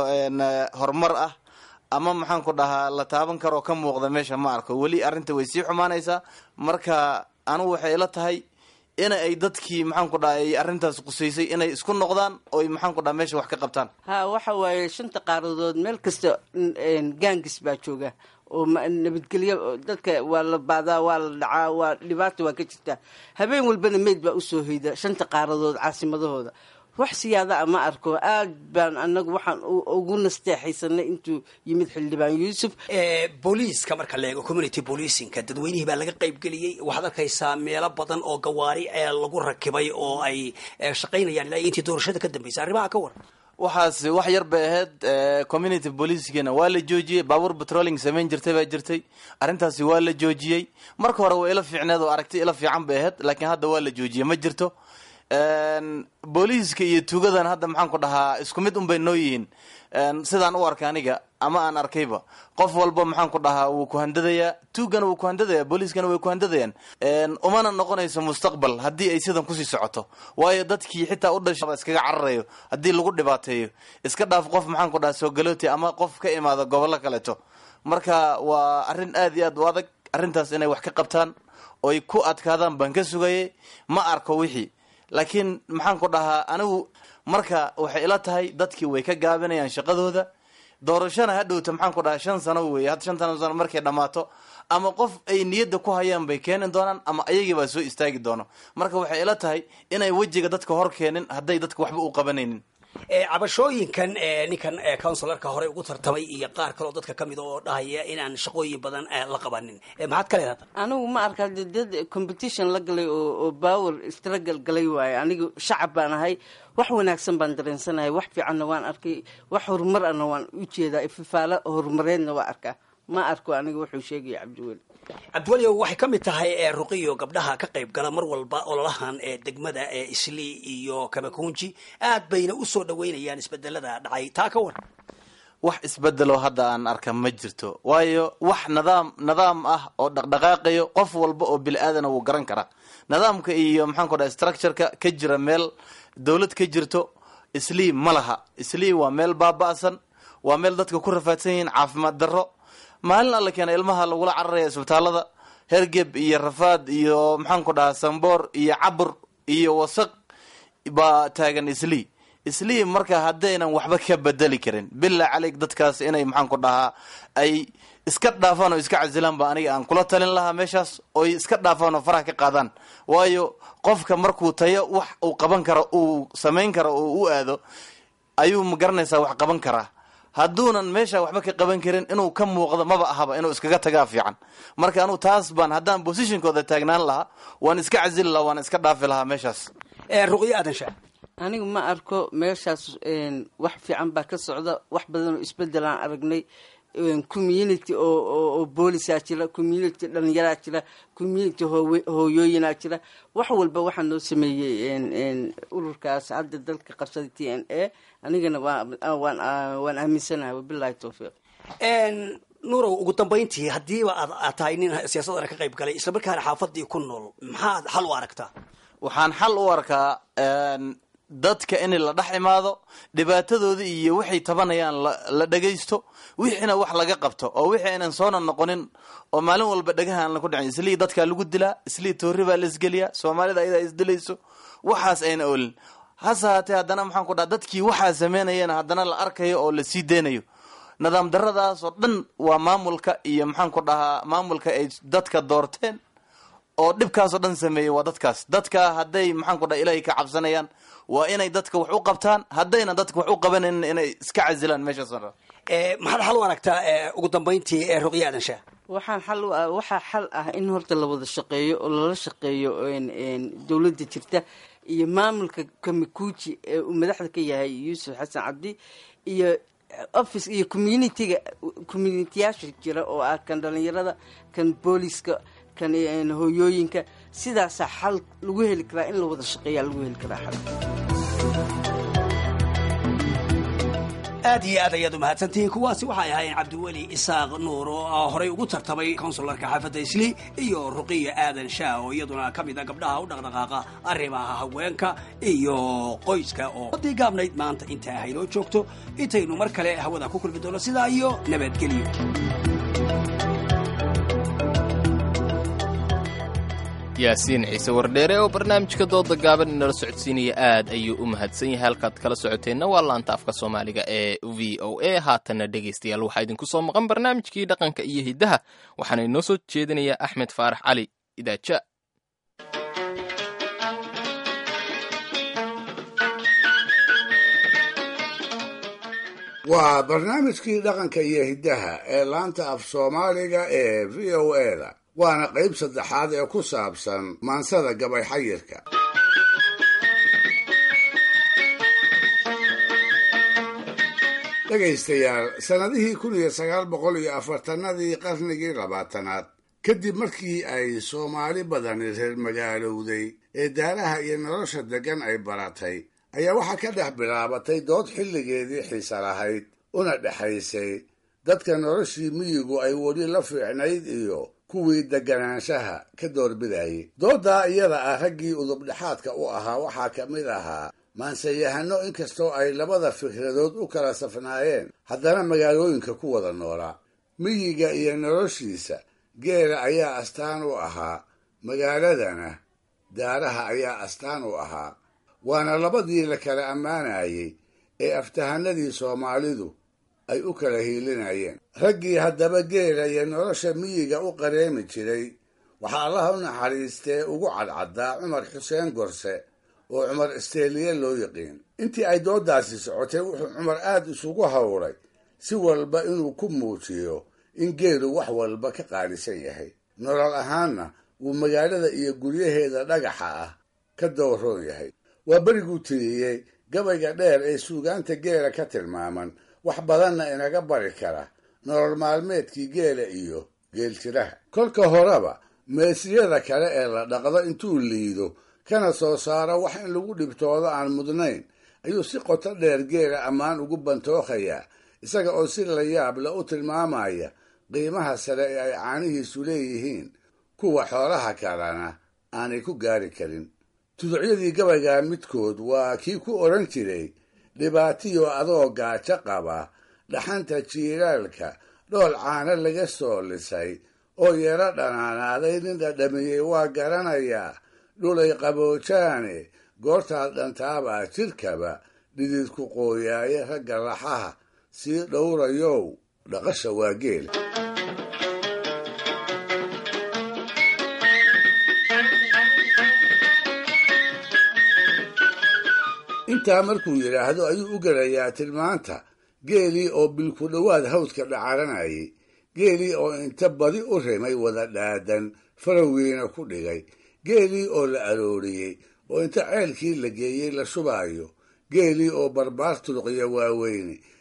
K: horumar ah ama maxaan ku dhahaa la taaban karoo ka muuqda meesha ma arko weli arrinta way sii xumaanaysaa marka anigu waxay ila tahay in ay dadkii maxaan ku dhaha ay arrintaas qusaysay inay isku noqdaan oy maxaan ku dhaha meesha wax ka qabtaan
L: ha waxa waaye shanta qaaradood meel kasta gaangis baa jooga oo nabadgelyo dadka waa la baadaa waa la dhacaa waa dhibaata waa ka jirtaa habeen walbana meyd baa usoo hoyda shanta qaaradood caasimadahooda wax siyaada a ma arko aad baan anagu waxaan ugu nasteexaysanay intuu yimid xildhibaan yuusuf
J: booliiska marka la eego community policingka dadweynihii baa laga qaybgeliyey waxaad arkaysaa meelo badan oo gawaari lagu rakibay oo ay shaqaynayaan ilaa intii doorashada ka dambeysay arrimaha ka waran
K: waxaas wax yar bay ahayd community policegana waa la joojiyey baabuur patrolling samayn jirtay baa jirtay arrintaasi waa la joojiyey marka hore waa ila fiicneed oo aragti ila fiican bay ahayd laakiin hadda waa la joojiyey ma jirto booliiska iyo tuugadan hadda maxaan ku dhahaa isku mid unbay noo yihiin sidaan u arkay aniga ama aan arkayba qof walba maxaan ku dhahaa wuu ku handadayaa tuugana wuu ku handadaya booliiskana way ku handadayaan umana noqonayso mustaqbal haddii ay sidan kusii socoto waayo dadkii xitaa u dhasha iskaga cararayo haddii lagu dhibaateeyo iska dhaaf qof maxaan ku dhahaa soogalooti ama qof ka imaada gobollo kaleeto marka waa arrin aad iyo aad u adag arrintaas inay wax ka qabtaan oy ku adkaadaan baan ka sugayay ma arko wixii laakiin maxaan ku dhahaa anigu marka waxay ila tahay dadkii way ka gaabinayaan shaqadooda doorashana hadhowta maxaan ku dhahaa shan sano weeye had shantan sano markay dhammaato ama qof ay niyadda ku hayaan bay keeni doonaan ama ayagii baa soo istaagi doono marka waxay ila tahay inay wejiga dadka hor keenin hadday dadka waxba u qabanaynin
J: cabashooyinkan ninkan counsilarka hore ugu tartamay iyo qaar kaleo dadka ka mid oo dhahaya inaan shaqooyin badan la qabanin maxaad ka leedahay
L: anigu ma arka dad competition la galay oo power struggle galay waaye anigu shacab baan ahay wax wanaagsan baan dareensanahay wax fiicanna waan arkay wax horumar ana waan u jeedaa ififaalo horumareedna waa arkaa ma arko aniga wuxuu sheegaya cabdiweli
J: cabdiwelio waxay ka mid tahay ruqiyo gabdhaha ka qayb gala mar walba ololahan ee degmada ee islii iyo kabakunji aad bayna usoo dhaweynayaan isbedelada dhacay taa ka waran
K: wax isbedelo hadda aan arka ma jirto waayo wax nidaam nidaam ah oo dhaqdhaqaaqayo qof walba oo bili aadana wuu garan karaa nidaamka iyo maxaan ku dhaha structureka ka jira meel dowlad ka jirto islii ma laha islii waa meel baaba-san waa meel dadka ku rafaadsan yihiin caafimaad darro maalin alla keena ilmaha lagula cararaya isbitaalada hergeb iyo rafaad iyo maxaan ku dhahaa samboor iyo cabur iyo wasaq baa taagan islii islii marka haddaynan waxba ka bedeli karin bilaa caleyg dadkaas inay maxaan ku dhahaa ay iska dhaafaan oo iska casilaan ba aniga aan kula talin lahaa meeshaas oy iska dhaafaan oo faraha ka qaadaan waayo qofka markuu tayo wax uu qaban karo uu samayn karo oo u aado ayuu ma garanaysaa wax qaban karaa hadduunan meesha waxba ka qaban karin inuu ka muuqdo maba ahaba inuu iskaga tagaa fiican marka anugu taas baan haddaan positionkooda taagnaan lahaa waan iska casili lahaa waan iska dhaafi lahaa meeshaas
J: ruqyo aadan shaa
L: anigu ma arko meeshaas wax fiican baa ka socda wax badan oo isbedelaan aragnay community oo boolisaa jira community dhalinyaraa jira community hooyooyinaa jira wax walba waxaa noo sameeyey ururkaas hadda dalka qabsaday t n a anigana waan aaminsanahay wabilahi towfiiq
J: nuurow ugu dambayntii haddiiba aad tahay nin siyaasadana ka qayb galay islamarkaana xaafadii ku nool maxaad xal u aragtaa
K: waxaan xal u arkaa dadka in la dhex imaado dhibaatadooda iyo waxay tabanayaan la dhagaysto wixiina wax laga qabto oo wixii aynan soona noqonin oo maalin walba dhagaha aan laku dhicin islii dadkaa lagu dilaa islii toori baa la isgeliyaa soomaalida ayadaa isdilayso waxaas ayna olin hase haatee haddana maxaan ku dhaha dadkii waxaa sameynayana haddana la arkayo oo la sii deynayo nidaam daradaas oo dhan waa maamulka iyo maxaan ku dhahaa maamulka ay dadka doorteen oo dhibkaasoo dhan sameeyey waa dadkaas dadka hadday maxaan ku dhaha ilaahay ka cabsanayaan waa inay dadka wax u qabtaan haddayna dadka wax u qabanaynin inay iska casilaan meeshaas
J: maxaad xal u aragtaa ugu dambayntii ee ruqya aadan shaah
L: waxaan xal u waxaa xal ah in horta la wada shaqeeyo oo lala shaqeeyo dowladda jirta iyo maamulka kamikuuji ee uu madaxda ka yahay yuusuf xasan cabdi iyo office iyo communitiga communitiyaasha jira oo ah kan dhalinyarada kan booliska kan hooyooyinka sidaasaa xal lagu heli karaa in la wada shaqeeyaa lagu heli karaa xal
J: aad iyo aad ayaad u mahadsantihiin kuwaasi waxay ahaayeen cabdiweli isaaq nuur oo horey ugu tartamay konsularka xaafadda isli iyo ruqiya aadan shaah oo iyaduna ka mid a gabdhaha u dhaqdhaqaaqa arrimaha haweenka iyo qoyska oo wadii gaabnayd maanta inta haynoo joogto intaynu mar kale hawada ku kulmi doono sidaa iyo nabadgelyo
B: yaasiin ciise wardheere oo barnaamijka dooda gaaban inala socodsiinaya aad ayuu u mahadsan yahay halkaad kala socoteenna waa laanta afka soomaaliga ee v o a haatanna dhegaystayaal waxaa idinku soo maqan barnaamijkii dhaqanka iyo hiddaha waxaana inoo soo jeedinayaa axmed faarax cali idaaja
D: waa barnaamijkii dhaqanka iyo hiddaha ee laanta af soomaaliga ee v o a da waana qayb saddexaad ee ku saabsan maansada gabay xayirka dhegaystayaal sannadihii kun iyo sagaal boqol iyo afartanadii qarnigii labaatanaad kadib markii ay soomaali badani reer magaalowday ee daaraha iyo nolosha deggan ay baratay ayaa waxaa ka dhex bilaabatay dood xilligeedii xiise lahayd una dhexaysay dadka noloshii miyigu ay weli la fiicnayd iyo kuwii deganaanshaha ka doorbidayay dooddaa iyada ah raggii udubdhexaadka u ahaa waxaa ka mid ahaa maansayahano inkastoo ay labada fikradood u kala safnaayeen haddana magaalooyinka ku wada noolaa miyiga iyo noloshiisa geela ayaa astaan u ahaa magaaladana daaraha ayaa astaan u ahaa waana labadii la kala ammaanayey ee aftahanadii soomaalidu ay u kala hiilinayeen raggii haddaba geela iyo nolosha miyiga u qareemi jiray waxaa allaha u naxariistee ugu cadcaddaa cumar xuseen gorse oo cumar isteeliye loo yiqiin intii ay dooddaasi socotay wuxuu cumar aad isugu hawray si walba inuu ku muujiyo in geelu wax walba ka qaalisan yahay nolol ahaanna wuu magaalada iyo guryaheeda dhagaxa ah ka dowroon yahay waa beriguu tiriyey gabayga dheer ee suugaanta geela ka tilmaaman wax badanna inaga bari kara nolol maalmeedkii geela iyo geeljiraha kolka horeba meesiyada kale ee la dhaqdo intuu liido kana soo saaro wax in lagu dhibtoodo aan mudnayn ayuu si qoto dheer geela ammaan ugu bantookayaa isaga oo si la yaab le u tilmaamaya qiimaha sare ee ay caanihiisu leeyihiin kuwa xoolaha kalena aanay ku gaari karin tuducyadii gabaygaa midkood waa kii ku odhan jiray dhibaatiyo adoo gaajo qaba dhaxanta jiilaalka dhool caano laga soo lisay oo yaro dhanaanaaday nin dhadhamiyey waa garanayaa dhulay qaboojaane goortaad dhantaabaa jidhkaba dhididku qooyaaye ragga laxaha sii dhowrayow dhaqasha waa geela intaa markuu yidhaahdo ayuu u gelayaa tilmaanta geelii oo bilku dhowaad hawdka dhacaranayay geelii oo inta badi u rimay wada dhaadan farowgiina ku dhigay geelii oo la arooriyey oo inta ceelkii la geeyey la shubaayo geelii oo barbaar tulqiya waaweyne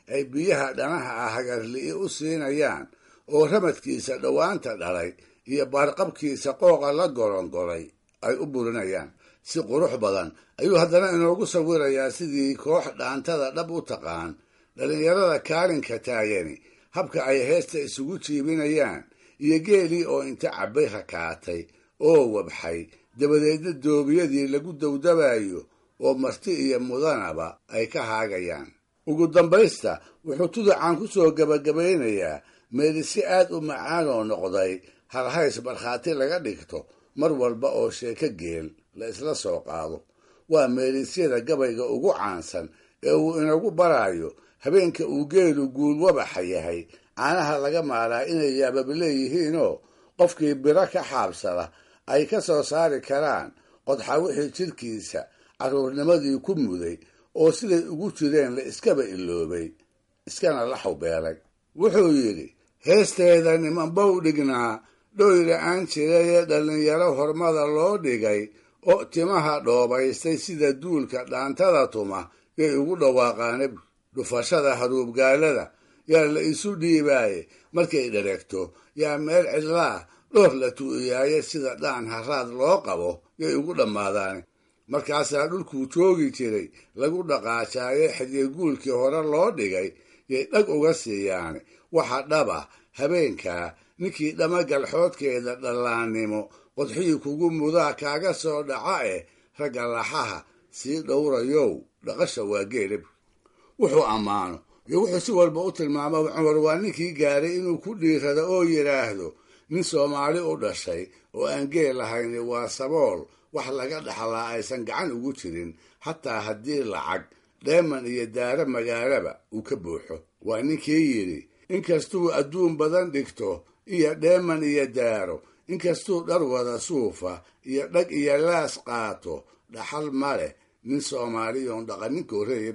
D: ay biyaha dhanaha ah hagarli'i u siinayaan oo ramadkiisa dhowaanta dhalay iyo baarqabkiisa qooqa la gorongolay ay u burinayaan si qurux badan ayuu haddana inoogu sawirayaa sidii koox dhaantada dhab u taqaan dhallinyarada kaalinka taagani habka ay heesta isugu jiibinayaan iyo geelii oo inta cabbay rakaatay oo wabxay dabadeedna doobiyadii lagu dawdabayo oo marti iyo mudanaba ay ka haagayaan ugu dambaysta wuxuu tuducan ku soo gebagabaynayaa meeli si aad u macaan oo noqday halhays markhaati laga dhigto mar walba oo sheeko geel la isla soo qaado waa meelisyada gabayga ugu caansan ee uu inagu baraayo habeenka uu geelu guul wabaxa yahay caanaha laga maaraa inay yaabab leeyihiinoo qofkii biro ka xaabsada ay ka soo saari karaan qodxa wixii jidhkiisa carruurnimadii ku muday oo siday ugu jireen la iskaba iloobay iskana la xawbeelay wuxuu yidhi heesteeda nimanbow dhignaa dhoyla aan jirayee dhallinyaro hormada loo dhigay oo timaha dhoobaystay sida duulka dhaantada tuma yay ugu dhawaaqaane dhufashada haruubgaalada yaa la isu dhiibaaye markay dhareegto yaa meel cidlaah dhoor la tu'iyaaye sida dhaan haraad loo qabo yay ugu dhammaadaane markaasaa dhulkuu joogi jiray lagu dhaqaajaaye xidyeguulkii hore loo dhigay yay dhag uga siiyaane waxa dhaba habeenkaa ninkii dhamagalxoodkeeda dhallaannimo qodxihii kugu mudaa kaaga soo dhaca eh ragga laxaha sii dhowrayow dhaqasha waa geelab wuxuu ammaano iyo wuxuu si walba u tilmaamo cumar waa ninkii gaaray inuu ku dhiirado oo yidhaahdo nin soomaali u dhashay oo aan geel lahayn waa sabool wax laga dhaxlaa aysan gacan ugu jirin xataa haddii lacag dheeman iyo daaro magaalaba uu ka buuxo waa ninkii yidhi inkastuu adduun badan dhigto iyo dheeman iyo daaro inkastuu dhar wada suufa iyo dhag iyo laas qaato dhaxal ma leh nin soomaaliyoon dhaqaninko reeb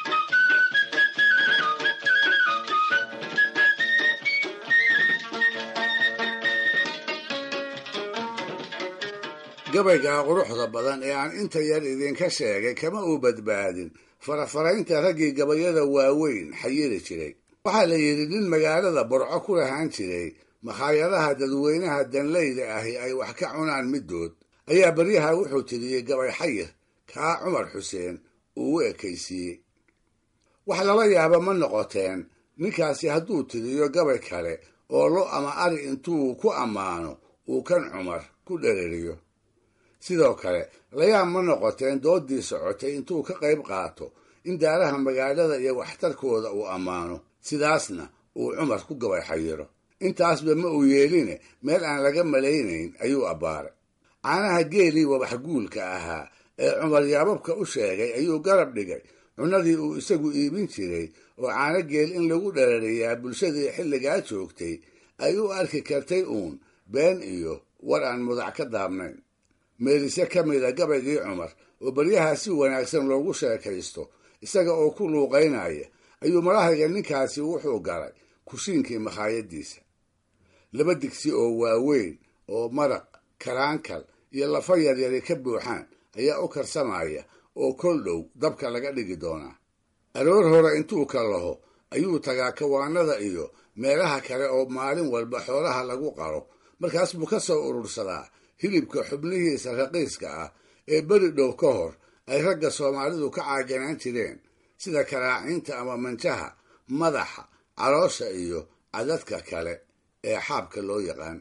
D: gabaygaa quruxda badan ee aan inta yar idinka sheegay kama uu badbaadin farafaraynta raggii gabayada waaweyn xayiri jiray waxaa la yidhi nin magaalada burco ku lahaan jiray makhaayadaha dadweynaha danleyda ahi ay wax ka cunaan middood ayaa baryaha wuxuu tiriyey gabay xayir kaa cumar xuseen uu u ekaysiiyey wax lala yaaba ma noqoteen ninkaasi hadduu tiriyo gabay kale oo lo ama ari intuu ku ammaano uu kan cumar ku dhereriyo sidoo kale layaab ma noqoteen doodii socotay intuu ka qayb qaato in daaraha magaalada iyo waxtarkooda uu ammaano sidaasna uu cumar ku gabay xayiro intaasba ma uu yeeline meel aan laga malaynayn ayuu abbaaray caanaha geelii wabax guulka ahaa ee cumar yaababka u sheegay ayuu garab dhigay cunnadii uu isagu iibin jiray oo caano geel in lagu dharariyaa bulshadii xilligaa joogtay ay u arki kartay uun been iyo war aan mudac ka daabnayn meelise ka mida gabaygii cumar oo baryaha si wanaagsan loogu sheekaysto isaga oo ku luuqaynaya ayuu marahayga ninkaasi wuxuu galay kushiinkii makhaayadiisa laba digsi oo waaweyn oo maraq karaankal iyo lafa yaryari ka buuxaan ayaa u karsamaya oo kol dhow dabka laga dhigi doonaa aroor hore intuu ka laho ayuu tagaa kawaanada iyo meelaha kale oo maalin walba xoolaha lagu qaro markaas buu ka soo urursadaa hilibka xubnihiisa raqiiska ah ee beri dhow ka hor ay ragga soomaalidu ka caaganaan jireen sida karaacinta ama manjaha madaxa caloosha iyo cadadka kale ee xaabka loo yaqaan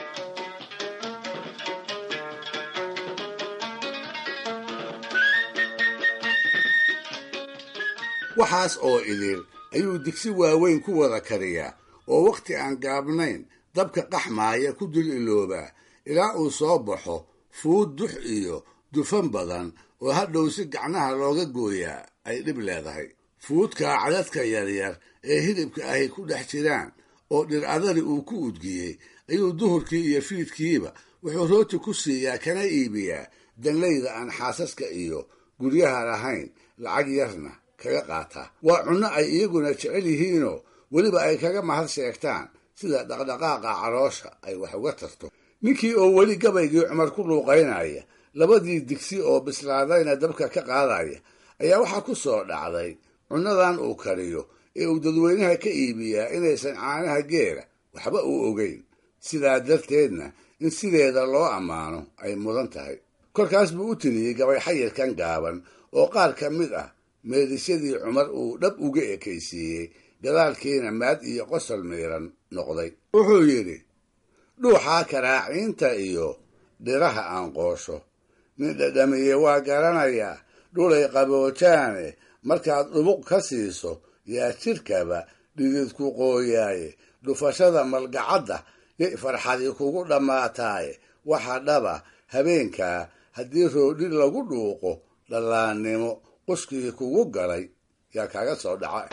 D: waxaas oo idil ayuu digsi waaweyn ku wada kariyaa oo wakhti aan gaabnayn dabka qaxmaaya ku dul iloobaa ilaa uu soo baxo fuud dux iyo dufan badan oo hadhow si gacnaha looga gooyaa ay dhib leedahay fuudkaa cadadka yaryar ee hilibka ahy ku dhex jiraan oo dhir adari uu ku udgiyey ayuu duhurkii iyo fiidkiiba wuxuu rooti ku siiyaa kana iibiyaa danlayda aan xaasaska iyo guryaha lahayn lacag yarna kaga qaataa waa cunno ay iyaguna jecel yihiinoo weliba ay kaga mahad sheegtaan sida dhaqdhaqaaqa caloosha ay wax uga tarto ninkii oo weli gabaygii cumar ku luuqaynaya labadii digsi oo bislaadayna dabka ka qaadaya ayaa waxaa ku soo dhacday cunnadan uu kariyo ee uu dadweynaha ka iibiyaa inaysan caanaha geela waxba u ogeyn sidaa darteedna in sideeda loo ammaano ay mudan tahay kolkaas buu u tiriyey gabay xayirkan gaaban oo qaar ka mid ah meedisyadii cumar uu dhab uga ekaysiiyey gadaalkiina maad iyo qosol miiran noqday wuxuu yidhi dhuuxaa karaaciinta iyo dhiraha aan qoosho nin dhadhamiye waa garanayaa dhulay qaboojaane markaad dhubuq ka siiso yaa jidhkaba dhididku qooyaaye dhufashada malgacadda yay farxadi kugu dhammaataaye waxa dhaba habeenkaa haddii roodhi lagu dhuuqo dhallaannimo quskii kugu galay yaa kaaga soo dhaca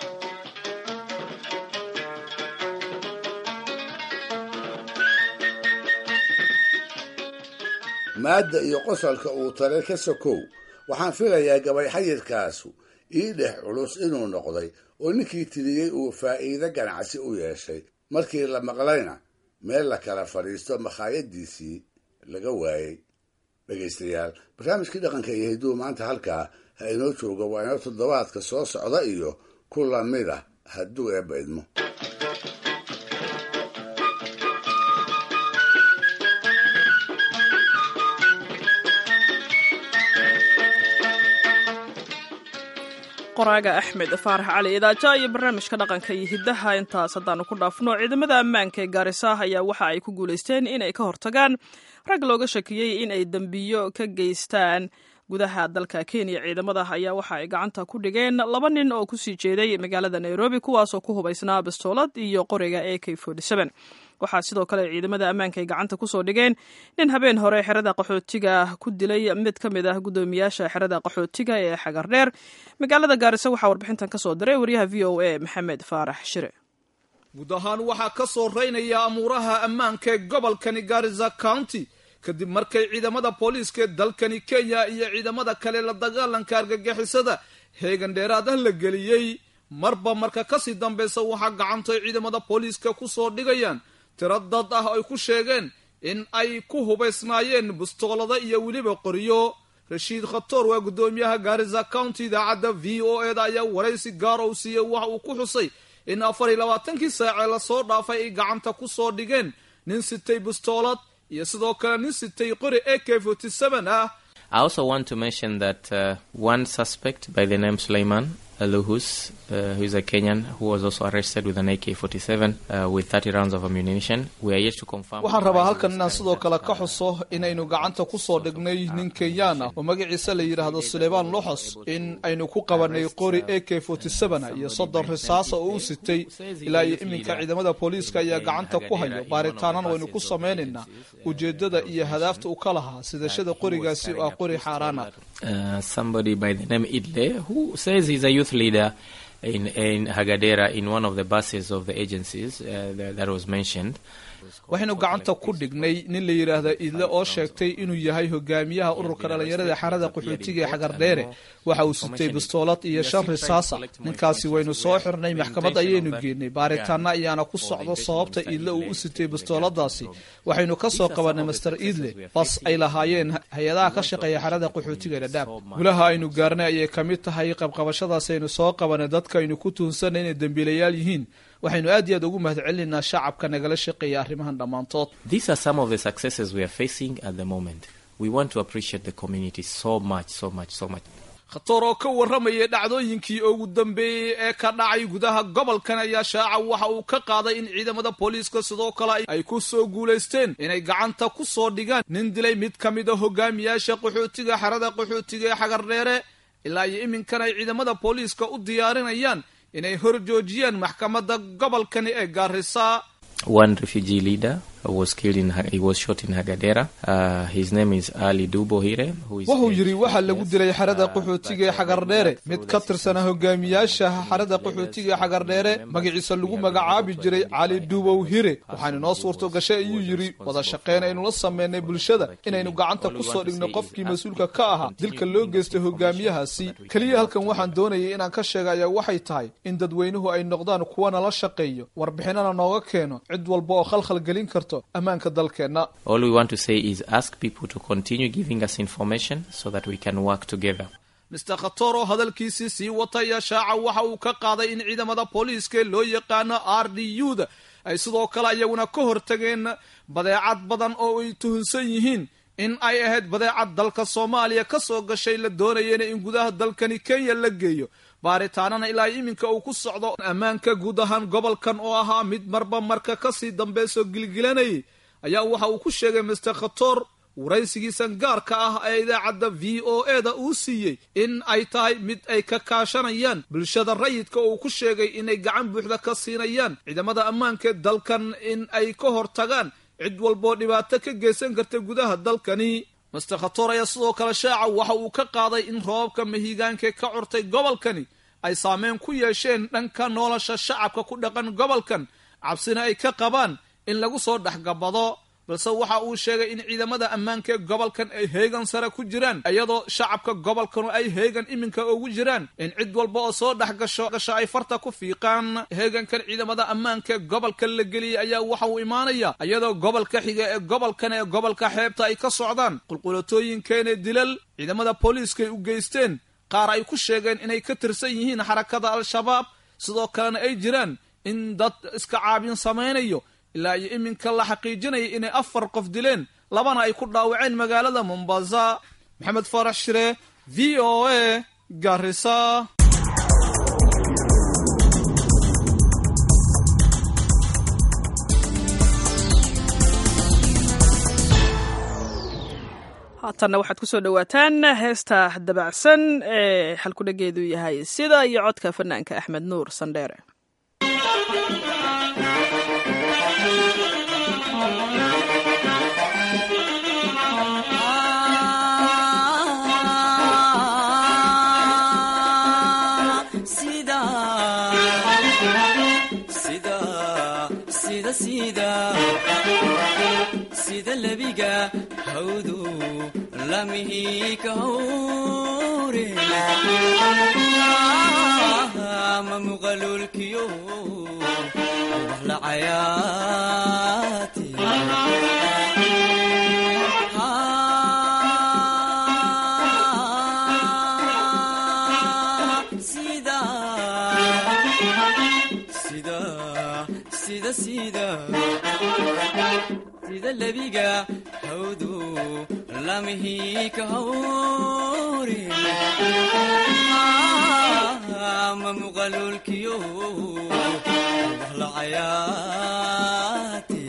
D: maadda iyo qosolka uu tale ka sokow waxaan filayaa gabay xayirkaasu ii dhex culus inuu noqday oo ninkii tiriyey uu faa'iido ganacsi u yeeshay markii la maqlayna meel la kala fadhiisto makhaayadiisii laga waayey dhegaystayaal barnaamijkii dhaqanka iyo hidduu maanta halkaa ha inoo jooga waa inoo toddobaadka soo socda iyo ku lamid ah hadduu eebba idmo
A: qoraaga axmed faarax cali idaaja iyo barnaamijka dhaqanka iyo hiddaha intaas haddaanu ku dhaafno ciidamada ammaanka ee gaarisa ayaa waxa ay ku guulaysteen inay ka hortagaan rag looga shakiyey in ay dembiyo ka geystaan gudaha dalka kenya ciidamada ayaa waxa ay gacanta ku dhigeen laba nin oo kusii jeeday magaalada nairobi kuwaasoo ku hubaysnaa bastoolad iyo qoriga a k waxaa sidoo kale ciidamada ammaanka ay gacanta kusoo dhigeen nin habeen hore xerada qaxootiga ku dilay mid ka mid ah guddoomiyaasha xerada qaxootiga ee xagardheer magaalada gaarisa waxaa warbixintan kasoo diray waryaha v o a maxamed faarax shire
G: guud ahaan waxaa ka soo reynaya amuuraha ammaanka ee gobolkani garisa county kadib markay ciidamada booliiska ee dalkani kenya iyo ciidamada kale la dagaalanka argagixisada heegan dheeraad ah la geliyey marba marka kasii dambeysa waxaa gacantay ciidamada booliiska kusoo dhigayaan tiro dad ah ay ku sheegeen in ay ku hubaysnaayeen bustoolada iyo weliba qoriyo rashiid khatoor waa guddoomiyaha gaarisa county idaacadda v o eda ayaa waraysi gaar ou siiyey waxa uu ku xusay in afar iyo labaatankii saacee lasoo dhaafay ay gacanta kusoo dhigeen nin sitay bustoolad iyo sidoo kale nin sitay qori a k forty seven ah
B: I also want to mention that uh, one suspect by the name Suleiman Aluhus, uh, who is a Kenyan, who was also arrested with an AK-47 uh, with 30 rounds of ammunition. We are yet to confirm.
G: waxaan rabaa halkan inaan sidoo kale ka xuso inaynu gacanta kusoo dhignay nin kenyaan ah oo magaciisa la yidhaahdo suleymaan loxos in aynu ku qabanay qori a k iyo soddon risaasa oo u sitay ilaa iyo iminka ciidamada booliiska ayaa gacanta ku hayo baaritaanana waynu ku samaynaynaa ujeedada iyo hadaafta uu ka lahaa sidashada qorigaasi oo ah qori xaaraan ah
B: Uh, somebody by the name Idle, who says he's a youth leader in, in Hagadera in one of the buses of the agencies uh, that, that was mentioned.
G: waxaynu gacanta ku dhignay nin la yidhaahda idle oo sheegtay inuu yahay hogaamiyaha ururka dhallinyarada xarada qaxootiga ee xagardheere waxa uu sitay bistoolad iyo shan risaasa ninkaasi waynu soo xirnay maxkamad ayaynu geenay baaritaana ayaana ku socdo sababta idle uu u sitay bistooladaasi waxaynu ka soo qabanay master idle bas ay lahaayeen hay-adaha ka shaqeeya xarada qaxootiga dhadhaab gulaha aynu gaarnay ayay ka mid tahay qabqabashadaas aynu soo qabanay dadka aynu ku tuunsanay inay dembiilayaal yihiin waxaynu aad iyo aad ugu mahad celinaynaa shacabka nagala shaqeeya arrimahan dhammaantood
B: These are some of the successes we are facing at the moment. We want to appreciate the community so much, so much, so much.
G: khatoor oo ka warramayay dhacdooyinkii ugu dambeeyey ee ka dhacay gudaha gobolkan ayaa shaaca waxa uu ka qaaday in ciidamada booliiska sidoo kale ay ku soo guulaysteen inay gacanta ku soo dhigaan nin dilay mid ka mid a hogaamiyaasha qaxootiga xerada qaxootiga ee xagardheere ilaa iyo iminkan ay ciidamada booliiska u diyaarinayaan inay hor joojiyaan maxkamadda gobolkani ee gaarisa
B: One refugee leader was killed in, he was shot in Hagadera. Uh, his name is Ali Dubohire. Who is
G: wuxuu yidhi waxaa lagu dilay xerada qaxootiga ee xagardheere mid ka tirsana hogaamiyaasha xerada qaxootiga ee xagardheere magaciisa lagu magacaabi jiray cali dubow hire waxaana inoo suurto gashay ayuu yidhi wada shaqeyn aynu la sameynay bulshada inaynu gacanta kusoo dhigno qofkii mas-uulka ka ahaa dilka loo geystay hogaamiyahaasi keliya halkan waxaan doonayay inaan ka sheega ayaa waxay tahay in dadweynuhu ay noqdaan kuwa nala shaqeeyo warbixinana nooga keeno cid walba oo khalkhal gelin karto ammaanka dalkeenna
B: All we want to say is ask people to continue giving us information so that we can work together.
G: mister khator oo hadalkiisii sii wataya shaaca waxa uu ka qaaday in ciidamada booliiska loo yaqaano r d u da ay sidoo kale iyaguna ka hortageen badeecad badan oo ay tuhunsan yihiin in ay ahayd badeecad dalka soomaaliya ka soo gashay la doonayena in gudaha dalkani kenya la geeyo baaritaanana ilaa iminka uu ku socdo ammaanka guud ahaan gobolkan oo ahaa mid marba marka kasii dambeysoo gilgilanayay ayaa waxa uu ku sheegay mister khator waraysigiisan gaarka ah ee idaacadda v o e da uu siiyey in ay tahay mid ay ka kaashanayaan bulshada rayidka oo uu ku sheegay inay gacan buuxda ka siinayaan ciidamada ammaanka dalkan in ay ka hortagaan cid walboo dhibaato ka geysan karta gudaha dalkani master khator ayaa sidoo kale shaaca waxa uu ka qaaday in roobabka mahigaanka ka curtay gobolkani ay saameyn ku yeesheen dhanka nolosha shacabka ku dhaqan gobolkan cabsina ay ka qabaan in lagu soo dhexgabado balse waxa uu sheegay in ciidamada ammaanka ee gobolkan ay heegan sare ku jiraan iyadoo shacabka gobolkanu ay heegan iminka ugu jiraan in cid walba oo soo dhex gasho gasho ay farta ku fiiqaan heegankan ciidamada ammaanka ee gobolka la geliyay ayaa waxa uu imaanaya iyadoo gobolka xiga ee gobolkan ee gobolka xeebta ay ka socdaan qulqulatooyinkeene dilal ciidamada booliiskaay u geysteen qaar ay ku sheegeen inay ka tirsan yihiin xarakada al-shabaab sidoo kalena ay jiraan in dad iska caabin samaynayo ilaa iyo iminka la xaqiijinaya inay afar qof dileen labana ay ku dhaawaceen magaalada mombasa maxamed faarax shire v o a garisa
A: haatanna waxaad ku soo dhowaataan heesta dabacsan ee xalkudhageedu yahay sida iyo codka fanaanka axmed nuur sandheere
M: sida lebiga hawdu lamihi ka hawre ma muqalulkiyo wax la cayaati sida sida sida sida sida lebiga hawdu lamihi ka hawre ma muqalulkiyo wax la cayaati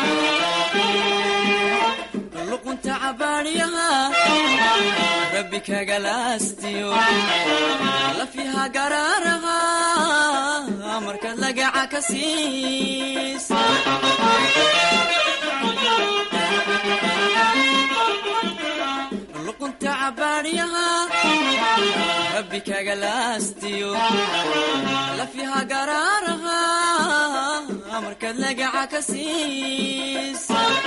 M: luqunta cabaadhiyaha rabbi kagalaastiyo lafiha garaaraha markaad lagaca ka siis luqunta cabaadhiyaha rabbi kagalaastiyo lafiha garaaraha markaad lagaca ka siis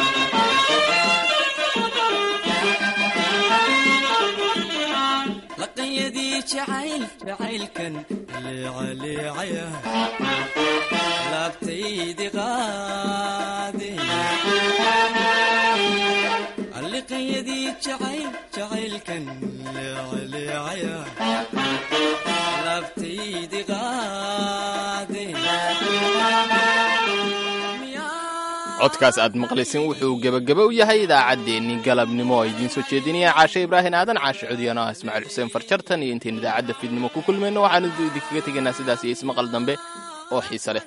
M: laqanyadii jacayl jacaylkan leecaleecaya laabtaydi qaade alliqanyadii jacayl jacaylkan leecaleecaya laabtaydi qaade
B: codkaas aad maqlaysin wuxuu gebageba u yahay idaacaddeenni galabnimo oo idiin soo jeedinaya caashe ibraahin aadan caashe codiyano ah ismaaciil xuseen farjartan iyo intayn idaacadda fiidnimo ku kulmayno waxaanu idinkaga tegaynaa sidaas iyo ismaqal dambe oo xiise leh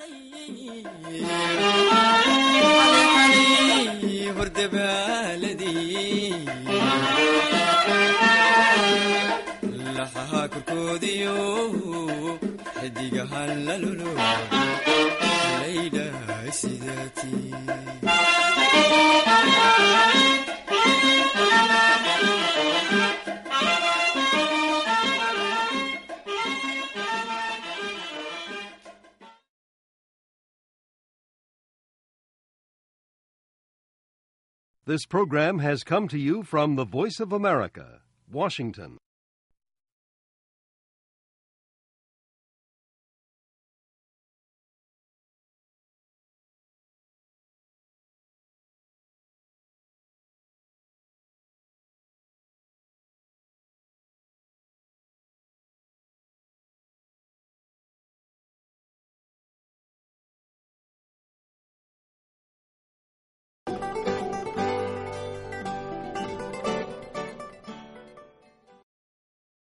M: laxaha korkoodiyo xidigahan lalulo laydhahay sidaatii
N: This program has come to you from the Voice of America, Washington.